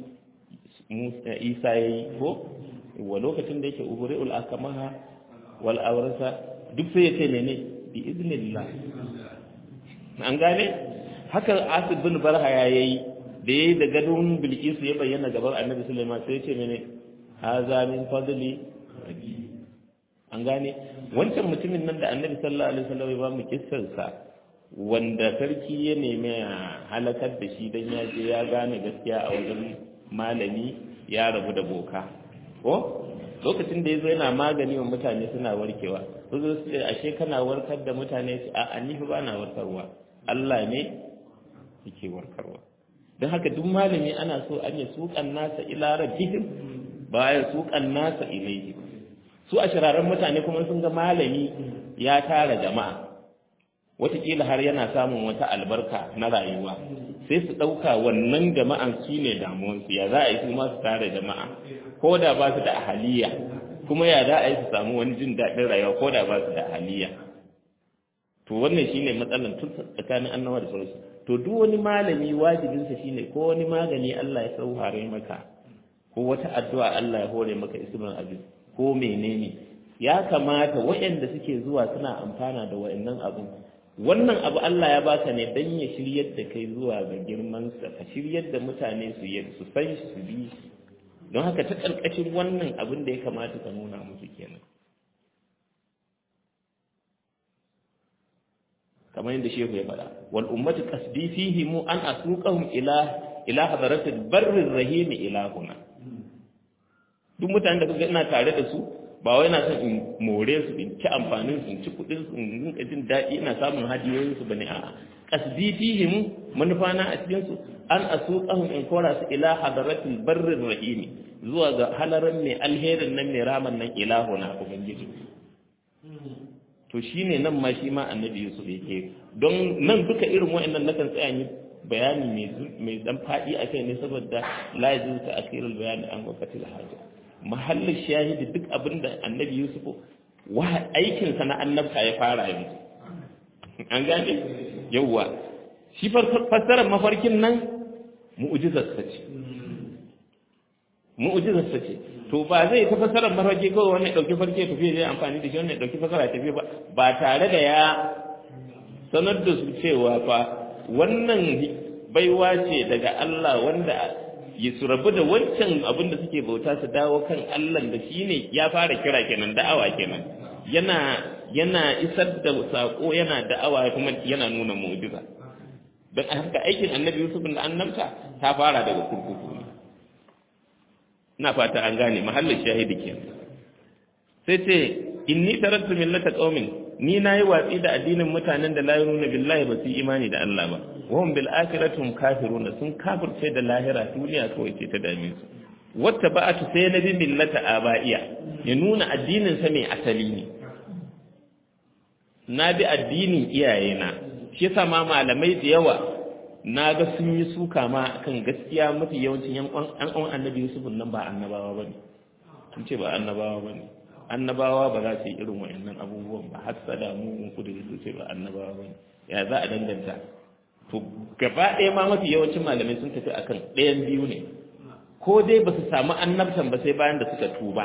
Isa ya yi ko wa lokacin da yake uburi'ul akamaha wal awrasa duk sai ya ce mene bi iznillah an gane haka asib bin barha ya yi da yayi da gadon bilkisu ya bayyana gaban annabi sulaiman sai ya ce mene haza min fadli an gane wancan mutumin nan da annabi sallallahu alaihi wasallam ya ba mu kissarsa wanda sarki ya nemi halakar da shi dan ya je ya gane gaskiya a wajen malami ya rabu da boka ko lokacin da ya zo yana magani wa mutane suna warkewa su zo su ashe kana warkar da mutane su a ni ba na warkarwa Allah ne yake warkarwa don haka duk malami ana so an yi sukan nasa ila rabbihim ba ya sukan nasa ilaihi su a shiraren mutane kuma sun ga malami ya tara jama'a wataƙila har yana samun wata albarka na rayuwa sai su ɗauka wannan jama'an su ne damuwansu ya za a yi su ma su tara jama'a ko da ba su da ahaliya kuma ya za a yi su samu wani jin daɗin rayuwa ko da ba su da ahaliya to wannan shine matsalar tun tsakanin annabawa da sauransu to duk wani malami wajibinsa shine ko wani magani Allah ya sauhare maka ko wata addu'a Allah ya hore maka ismul aziz ko menene ya kamata waɗanda suke zuwa suna amfana da waɗannan abun wannan abu Allah ya baka ne dan ya shiryar da kai zuwa ga girman sa ka shiryar da mutane su yi su san shi su bi shi don haka ta karkashin wannan abin da ya kamata ka nuna musu kenan kamar yadda shehu ya faɗa wal ummatu qasdi fihi mu an asuqahum ila ila hadaratil barrir rahim ilahuna duk mutanen da kaga ina tare da su ba wai na son in more su in ci amfanin su in ci kudin su in rinka jin daɗi ina samun hadiyoyin su bane a'a qasdi fihim manufa na a cikin su an asuqahum in kora su ila hadaratil barrir rahim zuwa ga halaran mai alherin nan mai raman nan ilahuna ubangiji to shine nan ma shi ma annabi Yusuf yake don nan duka irin wa'annan nakan tsaya ni bayani mai mai dan fadi akai ne saboda la yajuz ta akhirul bayani an waqatil haja mahallin shahidi duk abinda annabi Yusuf wa aikin sa na annabta ya fara yanzu an gane yawa shi fassarar mafarkin nan mu'jizar sa ce mu'jizar sa ce to ba zai ta fassarar mafarki kawai wannan dauki farke tafi zai amfani da shi wannan dauki fassara tafi ba ba tare da ya sanar da su cewa fa wannan baiwa ce daga Allah wanda ya su rabu da wancan abin da suke bauta su dawo kan Allah da shi ne ya fara kira kenan da'awa kenan yana yana isar da sako yana da'awa kuma yana nuna mu'jiza don haka aikin annabi Yusuf da annabta ta fara daga kurkuku ne ina fata an gane mahallin shahidi kenan sai ce inni tarattu millata qaumin ni nayi watsi da addinin mutanen da la yuruna billahi ba su imani da Allah ba wahum bil akhiratum kafiruna sun kafirce da lahira duniya kawai ce ta dame su wata ba'atu sai na bi millata aba'iya ya nuna addinin sa mai asali ne na bi addinin iyayena shi yasa ma malamai da yawa na ga sun yi suka ma kan gaskiya mafi yawancin yan uwan annabi Yusuf nan ba annabawa bane sun ce ba annabawa bane annabawa ba za su yi irin wayannan abubuwan ba hasada mugun kudiri su ce ba annabawa bane ya za a danganta to gaba ɗaya ma mafi yawancin malamai sun tafi akan ɗayan biyu ne ko dai ba su samu annabtan ba sai bayan da suka tuba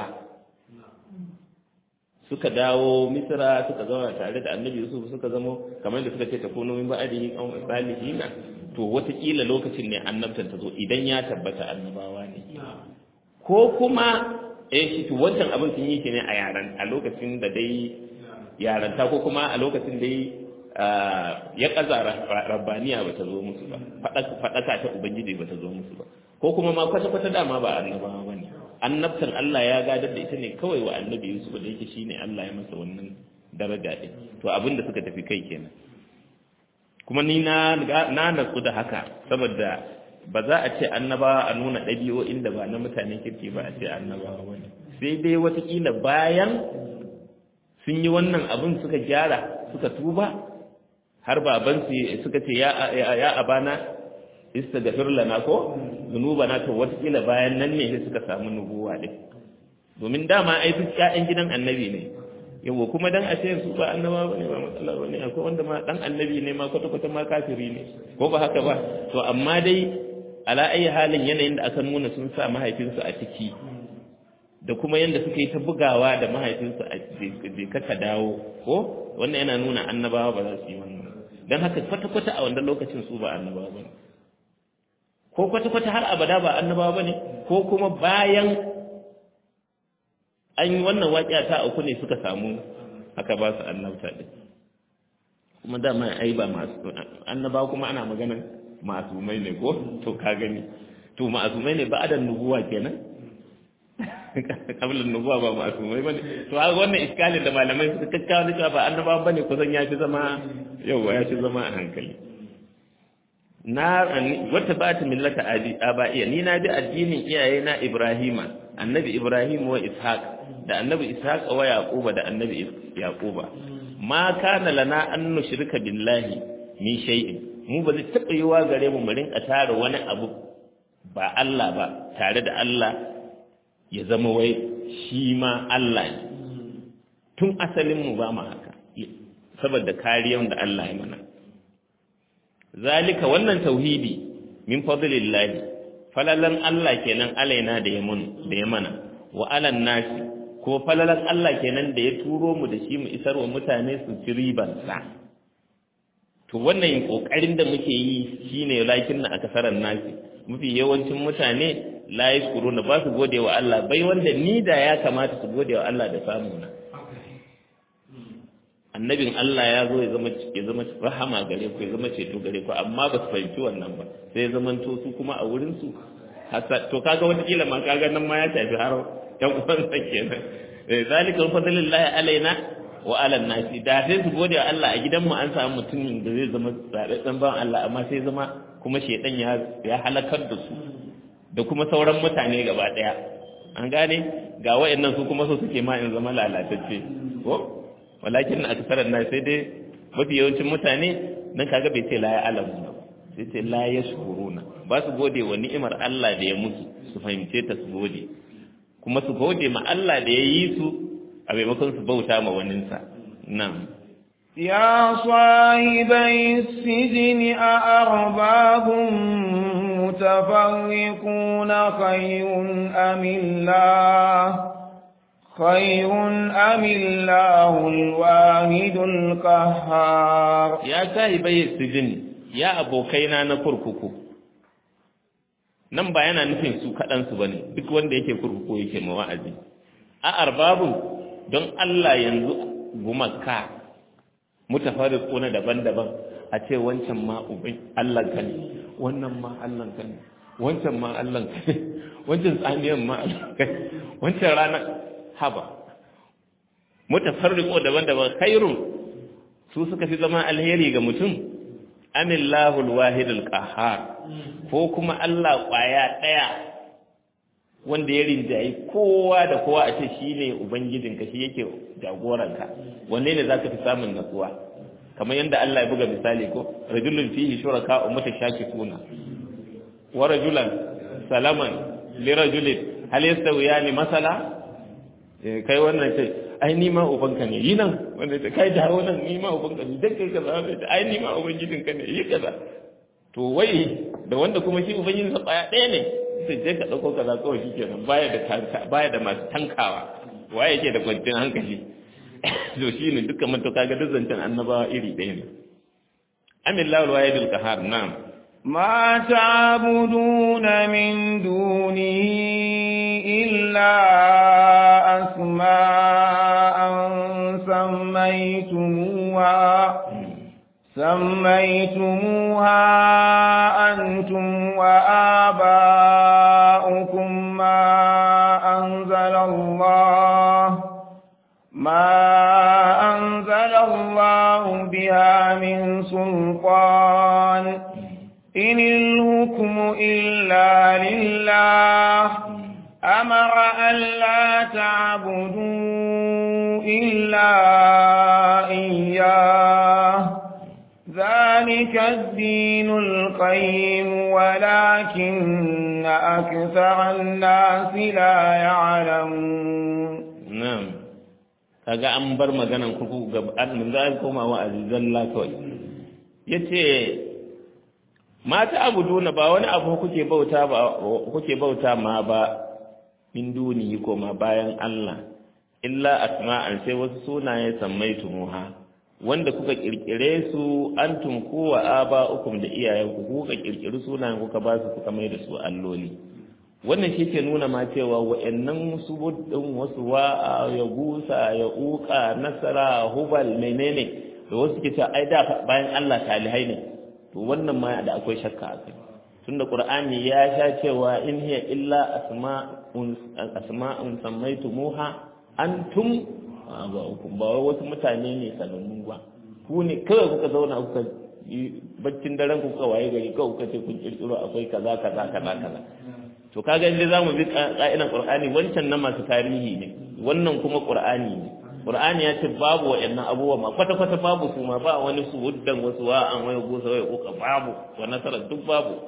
suka dawo misira suka zauna tare da annabi yusuf suka zamo kamar da suka ce ta kuno min ba'adihi aw salihina to watakila lokacin ne annabtan ta zo idan ya tabbata annabawa ne ko kuma eh shi to wancan abin sun yi shi ne a yaran a lokacin da dai yaranta ko kuma a lokacin dai ya kaza rabbaniya ba ta zo musu ba faɗaka ta ubangiji ba ta zo musu ba ko kuma ma kwata-kwata dama ba annabawa ba ne annabtan Allah ya gadar da ita ne kawai wa annabi Yusuf da yake shine Allah ya masa wannan daraja din to abin da suka tafi kai kenan kuma ni na na natsu da haka saboda ba za a ce annabawa a nuna ɗabi'o'in da ba na mutanen kirki ba a ce annabawa wani sai dai watakila bayan sun yi wannan abin suka gyara suka tuba har babansu suka ce ya abana istaghfir lana ko zunubana to watakila bayan nan ne sai suka samu nubuwa din domin dama ai duk ƴaƴan gidan annabi ne yawo kuma dan a ce su ba annaba bane ba matsala bane akwai wanda ma dan annabi ne ma kwata kwata ma kafiri ne ko ba haka ba to amma dai ala ayi halin yanayin da aka nuna sun sa mahaifinsu a ciki da kuma yanda suka yi ta bugawa da mahaifinsu a je ka dawo ko wannan yana nuna annabawa ba za su yi wannan dan haka kwata kwata a wannan lokacin su ba annabawa bane ko kwata kwata har abada ba annabawa bane ko kuma bayan an yi wannan waƙiya ta uku ne suka samu aka ba su annabta ɗin kuma dama ai ba masu annaba kuma ana maganan masumai ne ko to ka gani to masumai ne ba adan nubuwa kenan kabilan nubuwa ba masumai bane to haka wannan iskalin da malamai suka kakkawa da cewa ba annaba bane kusan ya fi zama yawa ya fi zama a hankali na wata ba ta millata abaiya ni na bi addinin iyayena ibrahima annabi ibrahim wa ishaq da annabi ishaq wa yaquba da annabi yaquba ma kana lana an nushrika billahi min shay'in mu ba zai taba yiwa gare mu mu rinka tare wani abu ba Allah ba tare da Allah ya zama wai shi ma Allah ne tun asalin mu ba mu haka saboda kariyar da Allah ya mana zalika wannan tauhidi min fadlillahi falalan Allah kenan alaina da ya mun da ya mana wa alan nasi ko falalan Allah kenan da ya turo mu da shi mu isar wa mutane su ci riban sa to wannan kokarin da muke yi shine lakin na akasaran nasi mafi yawancin mutane la yashkuruna ba su gode wa Allah bai wanda ni da ya kamata su gode wa Allah da samu na annabin Allah ya zo ya zama ya zama rahama gare ku ya zama ceto gare ku amma ba su fahimci wannan ba sai ya zama to su kuma a wurin su to kaga wata kila ma kaga nan ma ya tafi har yan uwan sa kenan zalika fadlillahi alaina wa ala nasi da sai su gode wa Allah a gidan mu an samu mutumin da zai zama tsararren ban Allah amma sai zama kuma shedan ya ya halakar da su da kuma sauran mutane gaba daya an gane ga wayannan su kuma so suke ma in zama lalatacce ko walakin na aksarar na sai dai mafi yawancin mutane nan kaga bai ce la ya alamu ba sai ce la ya shukuruna ba su gode wa ni'imar Allah da ya musu su fahimce ta su gode kuma su gode ma Allah da ya yi su a maimakon su bauta ma waninsa nan يا صاحبي السجن أأرباب متفرقون خير أم الله خير أم الله الواحد القهار يا صاحبي السجن يا أبوكينا نكرككو nan ba yana nufin su kaɗansu ba ne duk wanda yake kurkuku yake ma wa'azi a arbabun don Allah yanzu gumaka mutafarriquna daban-daban a ce wancan ma ubai Allah ka ne wannan ma Allah ka ne wancan ma Allah ka ne wancan tsaniyan ma Allah ka ne wancan rana haba mutafarriqo daban-daban khairun su suka fi zama alheri ga mutum amillahu alwahid alqahhar ko kuma Allah kwaya daya wanda ya rinjayi kowa da kowa a ce shine ubangijinka shi yake jagoranka wanne ne zaka fi samun natsuwa kamar yadda Allah ya buga misali ko rajulun fihi shuraka mutashakifuna wa rajulan salaman li rajulin hal yastawiyani masala kai wannan ce ai ni ma ubanka ne yi nan wanda ce kai dawo nan ni ma ubanka ne dan kai kaza wanda ce ai ni ma ubangijinka ne yi kaza to wai da wanda kuma shi ubangijin sa baya ɗaya ne sai je ka dauko kaza kawai shikenan baya da tanka baya da masu tankawa waye yake da kwanciyar hankali to shine dukkan mun to kaga duk zancen annabawa iri ɗaya ne amillahu alwahidul qahar na'am ما تعبدون من دونه إلا أسماء سميتموها سميتموها أنتم وآباؤكم ما أنزل الله ما أنزل الله بها من سلطان إن الحكم إلا لله أمر أن لا تعبدوا إلا إياه ذلك الدين القيم ولكن أكثر الناس لا يعلمون na'am kaga an bar maganan kuku ga an za koma wa azizalla kawai yace mata abuduna ba wani abu kuke bauta ba kuke bauta ma ba min duni ko ma bayan Allah illa asma'an sai wasu sunaye sammaitumuha wanda kuka kirkire su antum kuwa aba'ukum da iyayenku kuka kirkiri sunayen kuka ba su kuka mai da su alloli wannan shi ke nuna ma cewa wa'annan wasu buddin wasu wa'a ya gusa ya uka nasara hubal menene da wasu ke cewa ai da bayan Allah talihai ne to wannan ma da akwai shakka a kai tunda qur'ani ya sha cewa in hiya illa asma'un asma'un sammaytumuha antum aba'ukum ba wai wasu mutane ne sanannu ba ku ne kawai kuka zauna kuka baccin daren kuka waye gari kawai kuka ce kun kirkiro akwai kaza kaza kaza kaza to kaga inda zamu bi ka'idan qur'ani wancan na masu tarihi ne wannan kuma qur'ani ne qur'ani ya ce babu wa'annan abubuwa ma kwata kwata babu su ma ba wani su wuddan wasu wa an waya gosa waya kuka babu wa nasara duk babu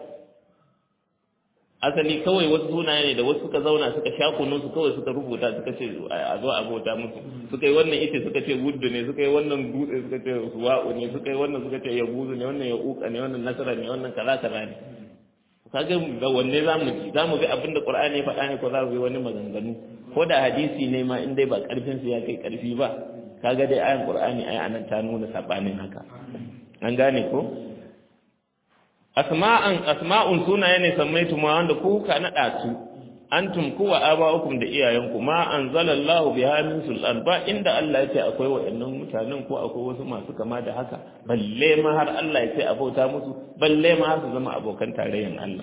asali kawai wasu sunaye ne da wasu suka zauna suka sha kunun su kawai suka rubuta suka ce a zo a bauta musu suka yi wannan ita suka ce wuddu ne suka yi wannan dutse suka ce suwa'u ne suka yi wannan suka ce yabuzu ne wannan ya uka ne wannan nasara ne wannan kaza kaza ne kaga ga wanne zamu ji zamu ga abin da Qur'ani ya faɗa ne ko za mu bi wani maganganu ko da hadisi ne ma in dai ba karfin su ya kai karfi ba kaga dai ayan Qur'ani ai anan ta nuna sabanin haka an gane ko asma'an asma'un sunaye ne sammaitu ma wanda ku ka nada su antum kuwa aba'ukum da iyayenku ma anzalallahu biha min sultan ba inda Allah ya ce akwai wa'annan mutanen ko akwai wasu masu kama da haka balle ma har Allah ya ce a bauta musu balle ma har su zama abokan tarayyan Allah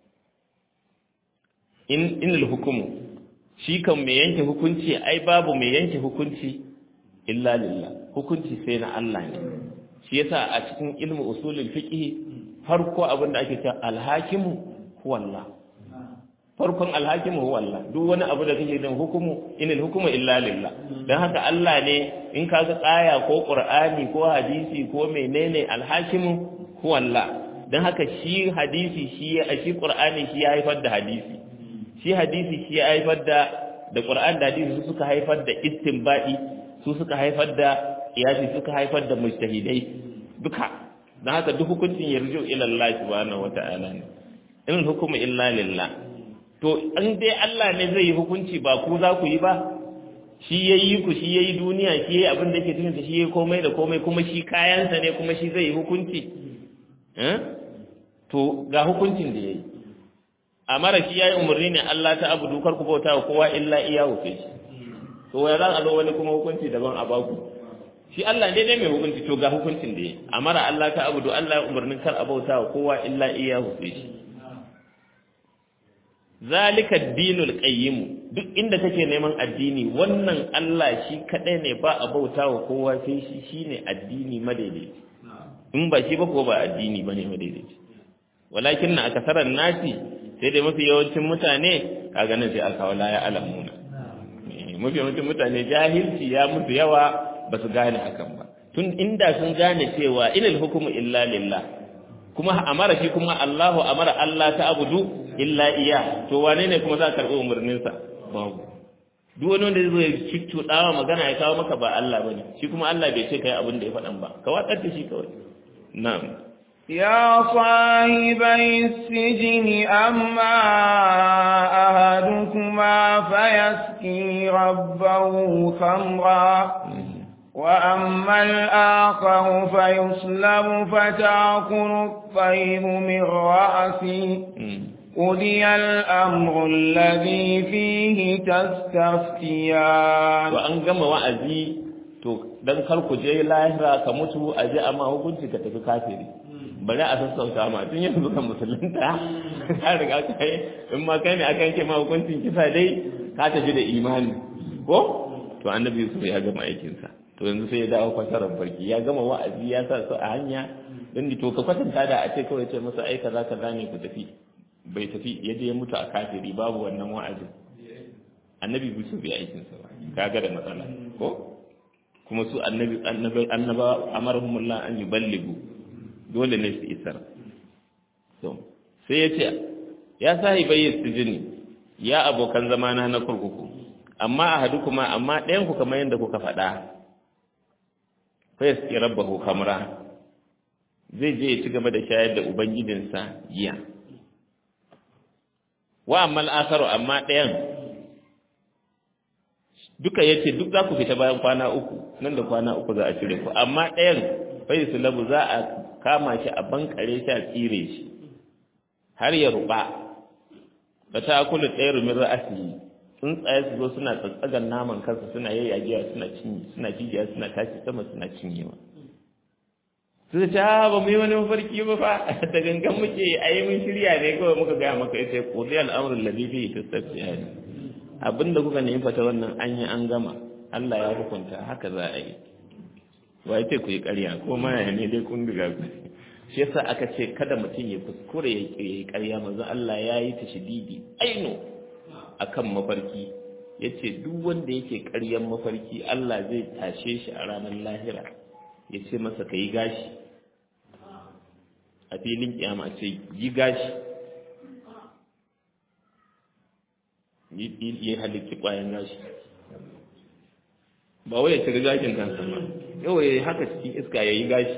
in inal hukumu shi kan mai yanke hukunci ai babu mai yanke hukunci illa lillah hukunci sai na Allah ne shi yasa a cikin ilmu usulul fiqh farko abin da ake cewa alhakimu huwa Allah farkon alhakimu huwa Allah duk wani abu da kake dan hukumu inal hukumu illa lillah dan haka Allah ne in ka ga aya ko qur'ani ko hadisi ko menene alhakimu huwa Allah dan haka shi hadisi shi shi qur'ani shi ya haifar da hadisi shi hadisi shi ya haifar da da qur'ani da hadisi su suka haifar da istinbadi su suka haifar da qiyasi suka haifar da mujtahidai duka dan haka duk hukuncin yarju ila Allah subhanahu wata'ala ne in hukumu illa lillah to an dai Allah ne zai yi hukunci ba ku za ku yi ba shi ya yi ku shi ya yi duniya shi ya yi abin da ke cikinsa shi ya yi komai da komai kuma shi kayansa ne kuma shi zai yi hukunci to ga hukuncin da ya yi a mara shi ya yi umarni ne Allah ta abu dukar ku bauta wa kowa illa iya wuce shi to ya za a zo wani kuma hukunci daban a baku shi Allah ne dai mai hukunci to ga hukuncin da ya yi a mara Allah ta abu Allah ya umarnin kar a bauta wa kowa illa iya wuce shi zalika dinul qayyim duk inda kake neman addini wannan Allah shi kadai ne ba a bauta wa kowa sai shi shine addini madaidaici in ba shi ba ko ba addini bane madaidaici walakin na akasaran nasi sai dai mafi yawancin mutane kaga nan sai aka wala ya alamuna mafi yawancin mutane jahilci ya musu yawa ba su gane hakan ba tun inda sun gane cewa inal hukumu illa lillah kuma amara shi kuma Allahu amara Allah ta abudu illa iya to wane ne kuma za ka karɓi umarninsa babu duk wani wanda zai cuccuɗawa magana ya kawo maka ba Allah ba ne shi kuma Allah bai ce kai abin da ya faɗan ba ka watsar da shi kawai na'am يا صاحبي السجن أما أهدكما فيسقي ربه خمرا وأما الآخر فيصلب فتأكل الطير من رأسه قضي الأمر الذي فيه تستفتيان وأن جمع وأزي to dan kar ku je lahira ka mutu a je amma hukunci ka tafi kafiri bari a sassauta ma tun yanzu kan musulunta ka riga ka yi in ma kai ne aka yanke ma hukuncin kisa dai ka tafi da imani ko to annabi Yusuf ya gama aikinsa to yanzu sai ya dawo kwasarar barki ya gama wa'azi ya sa su a hanya don to ka kwatanta da a ce kawai ce masa ai kaza kaza ne ku tafi bai tafi ya je ya mutu a kafiri babu wannan wa'azin annabi Yusuf bai aikin sa ba kaga da matsala ko kuma su annabi annabi annaba amarhumullah an yuballigu dole ne su isar to sai ya ce ya sahibai sijini ya abokan zamana na kurkuku amma a hadu kuma amma ɗayan ku kamar yadda kuka faɗa fa yaski rabbahu kamra zai je ya ci gaba da shayar da ubangijinsa giya wa amma al'akaru amma ɗayan duka yace duk za ku fita bayan kwana uku nan da kwana uku za a cire ku amma ɗayan bai su labu za a kama shi a bankare shi a tsire shi har ya ruba da ta kula ɗaya rumin ra'asi tsuntsaye su zo suna tsatsagan naman kansa suna yayyagewa suna cinye suna jijiya suna tashi sama suna cinyewa su ta ba mu yi wani mafarki ba fa da gangan muke a yi mun shirya ne kawai muka gaya maka ita ko zai al'amurin ladifi ta tafiya ne abinda kuka nemi fata wannan an yi an gama Allah ya hukunta haka za a yi ba ya ce ku yi ƙarya ko ma ya ne dai kun diga ku shi yasa aka ce kada mutum ya kuskure ya yi ƙarya manzo Allah ya yi ta shididi aino akan mafarki yace duk wanda yake ƙaryan mafarki Allah zai tashe shi a ranar lahira ya ce masa ka yi gashi a filin kiyama ce yi gashi yi halitti kwayan gashi ba wai ya cire gashin kansa ba yau ya haka cikin iska ya yi gashi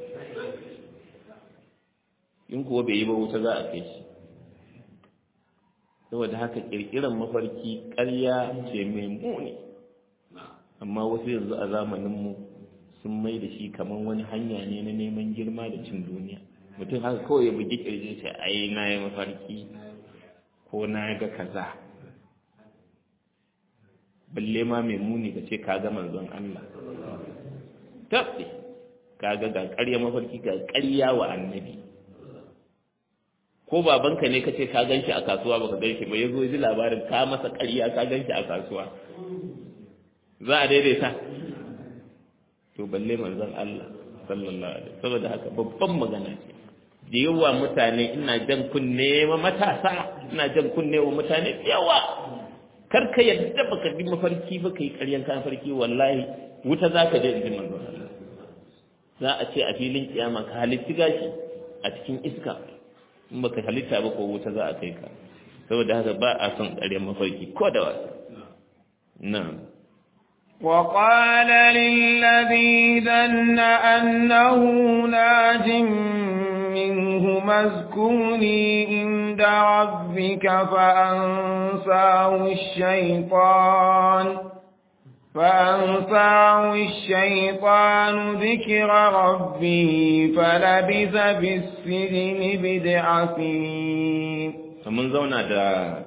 in kuwa bai yi ba wuta za a kai shi saboda haka kirkiran mafarki ƙarya ce mai muni amma wasu yanzu a zamaninmu sun mai da shi kamar wani hanya ne na neman girma da cin duniya mutum haka kawai ya bugi kirjin shi ai na yi mafarki ko na ga kaza balle ma mai muni ka ce ka ga manzon Allah tabbi ka ga ga ƙarya mafarki ga ƙarya wa annabi ko babanka ne ka ce ka gan shi a kasuwa baka gan shi ba ya zo ji labarin ka masa ƙarya ka gan shi a kasuwa za a daidaita to balle manzon Allah sallallahu alaihi saboda haka babban magana ce da yawa mutane ina jan kunne ma matasa ina jan kunne wa mutane yawa kar ka yadda baka bi mafarki ba kai ƙaryan ka mafarki wallahi wuta zaka je inji manzon Allah za a ce a filin kiyama ka halitti gashi a cikin iska in baka halitta ba ko wuta za a kai ka saboda haka ba a son ƙaryan mafarki ko da wasa na'am وقال للذي ظن أنه ناج منهما اذكرني عند ربك فأنساه الشيطان فأنساه الشيطان ذكر ربه فلبث في السجن بضع سنين فمن زونا دا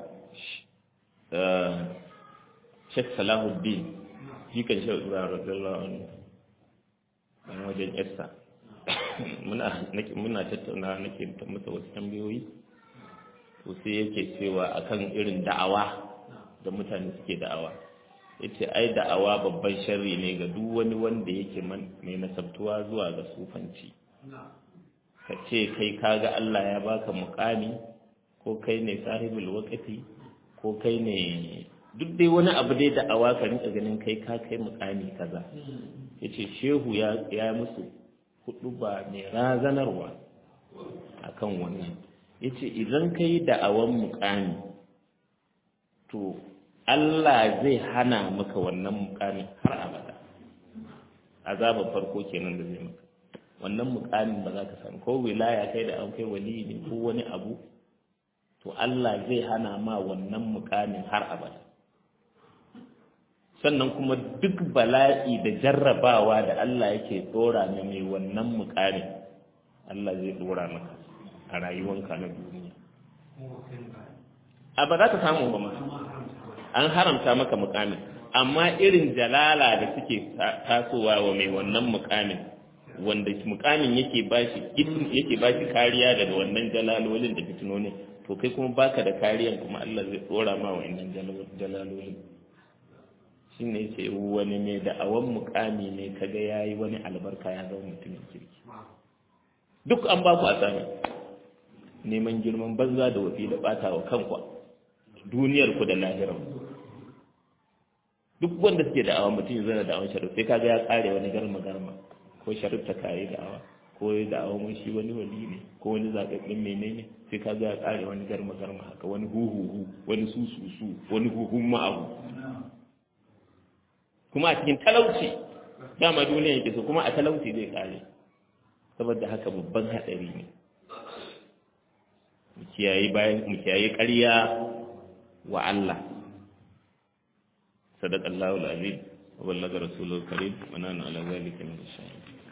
شيخ صلاح الدين jikan shi Ibrahim radiyallahu anhu a wajen yarsa muna muna tattauna nake masa wasu tambayoyi to sai yake cewa akan irin da'awa da mutane suke da'awa yace ai da'awa babban sharri ne ga duk wani wanda yake mai nasabtuwa zuwa ga sufanci ka ce kai kaga Allah ya baka mukami ko kai ne sahibul waqti ko kai ne duk dai wani abu dai da awa ka rinka ganin kai ka kai mukami kaza yace shehu ya ya musu hudu ba mai razanarwa akan wannan yace idan kai da awan mukami to Allah zai hana maka wannan mukami har abada azaban farko kenan da zai maka wannan mukamin ba za ka samu ko wilaya kai da an kai wali ne ko wani abu to Allah zai hana ma wannan mukamin har abada sannan kuma duk bala'i da jarrabawa da Allah yake dora ne mai wannan mukamin Allah zai dora maka a rayuwanka na duniya a ba za ka samu ba ma an haramta maka mukamin amma irin jalala da suke tasowa wa mai wannan mukamin wanda mukamin yake bashi yake bashi kariya daga wannan jalalolin da fitinonin to kai kuma baka da kariyan kuma Allah zai dora ma wa'annan jalalolin shi ne ce wani mai da'awan mukami ne kaga ya yi wani albarka ya zama mutumin kirki duk an ba ku a sami neman girman banza da wafi da bata wa kanku duniyar ku da lahirar duk wanda suke da'awa mutum ya zana da'awan sharif sai kaga ya kare wani garma garma ko sharif ta kare da'awa ko ya da'awa mun shi wani wali ne ko wani zaɓaɓɓen menene sai kaga ya kare wani garma garma haka wani huhuhu wani sususu wani huhun ma'ahu kuma a cikin talauci dama duniya yake so kuma a talauci zai kare saboda haka babban haɗari ne mu kiyaye bayan mu kiyaye ƙarya wa Allah sadaqallahu alazim wa ballaga rasulul karim wa nana ala zalika min ash-shahidin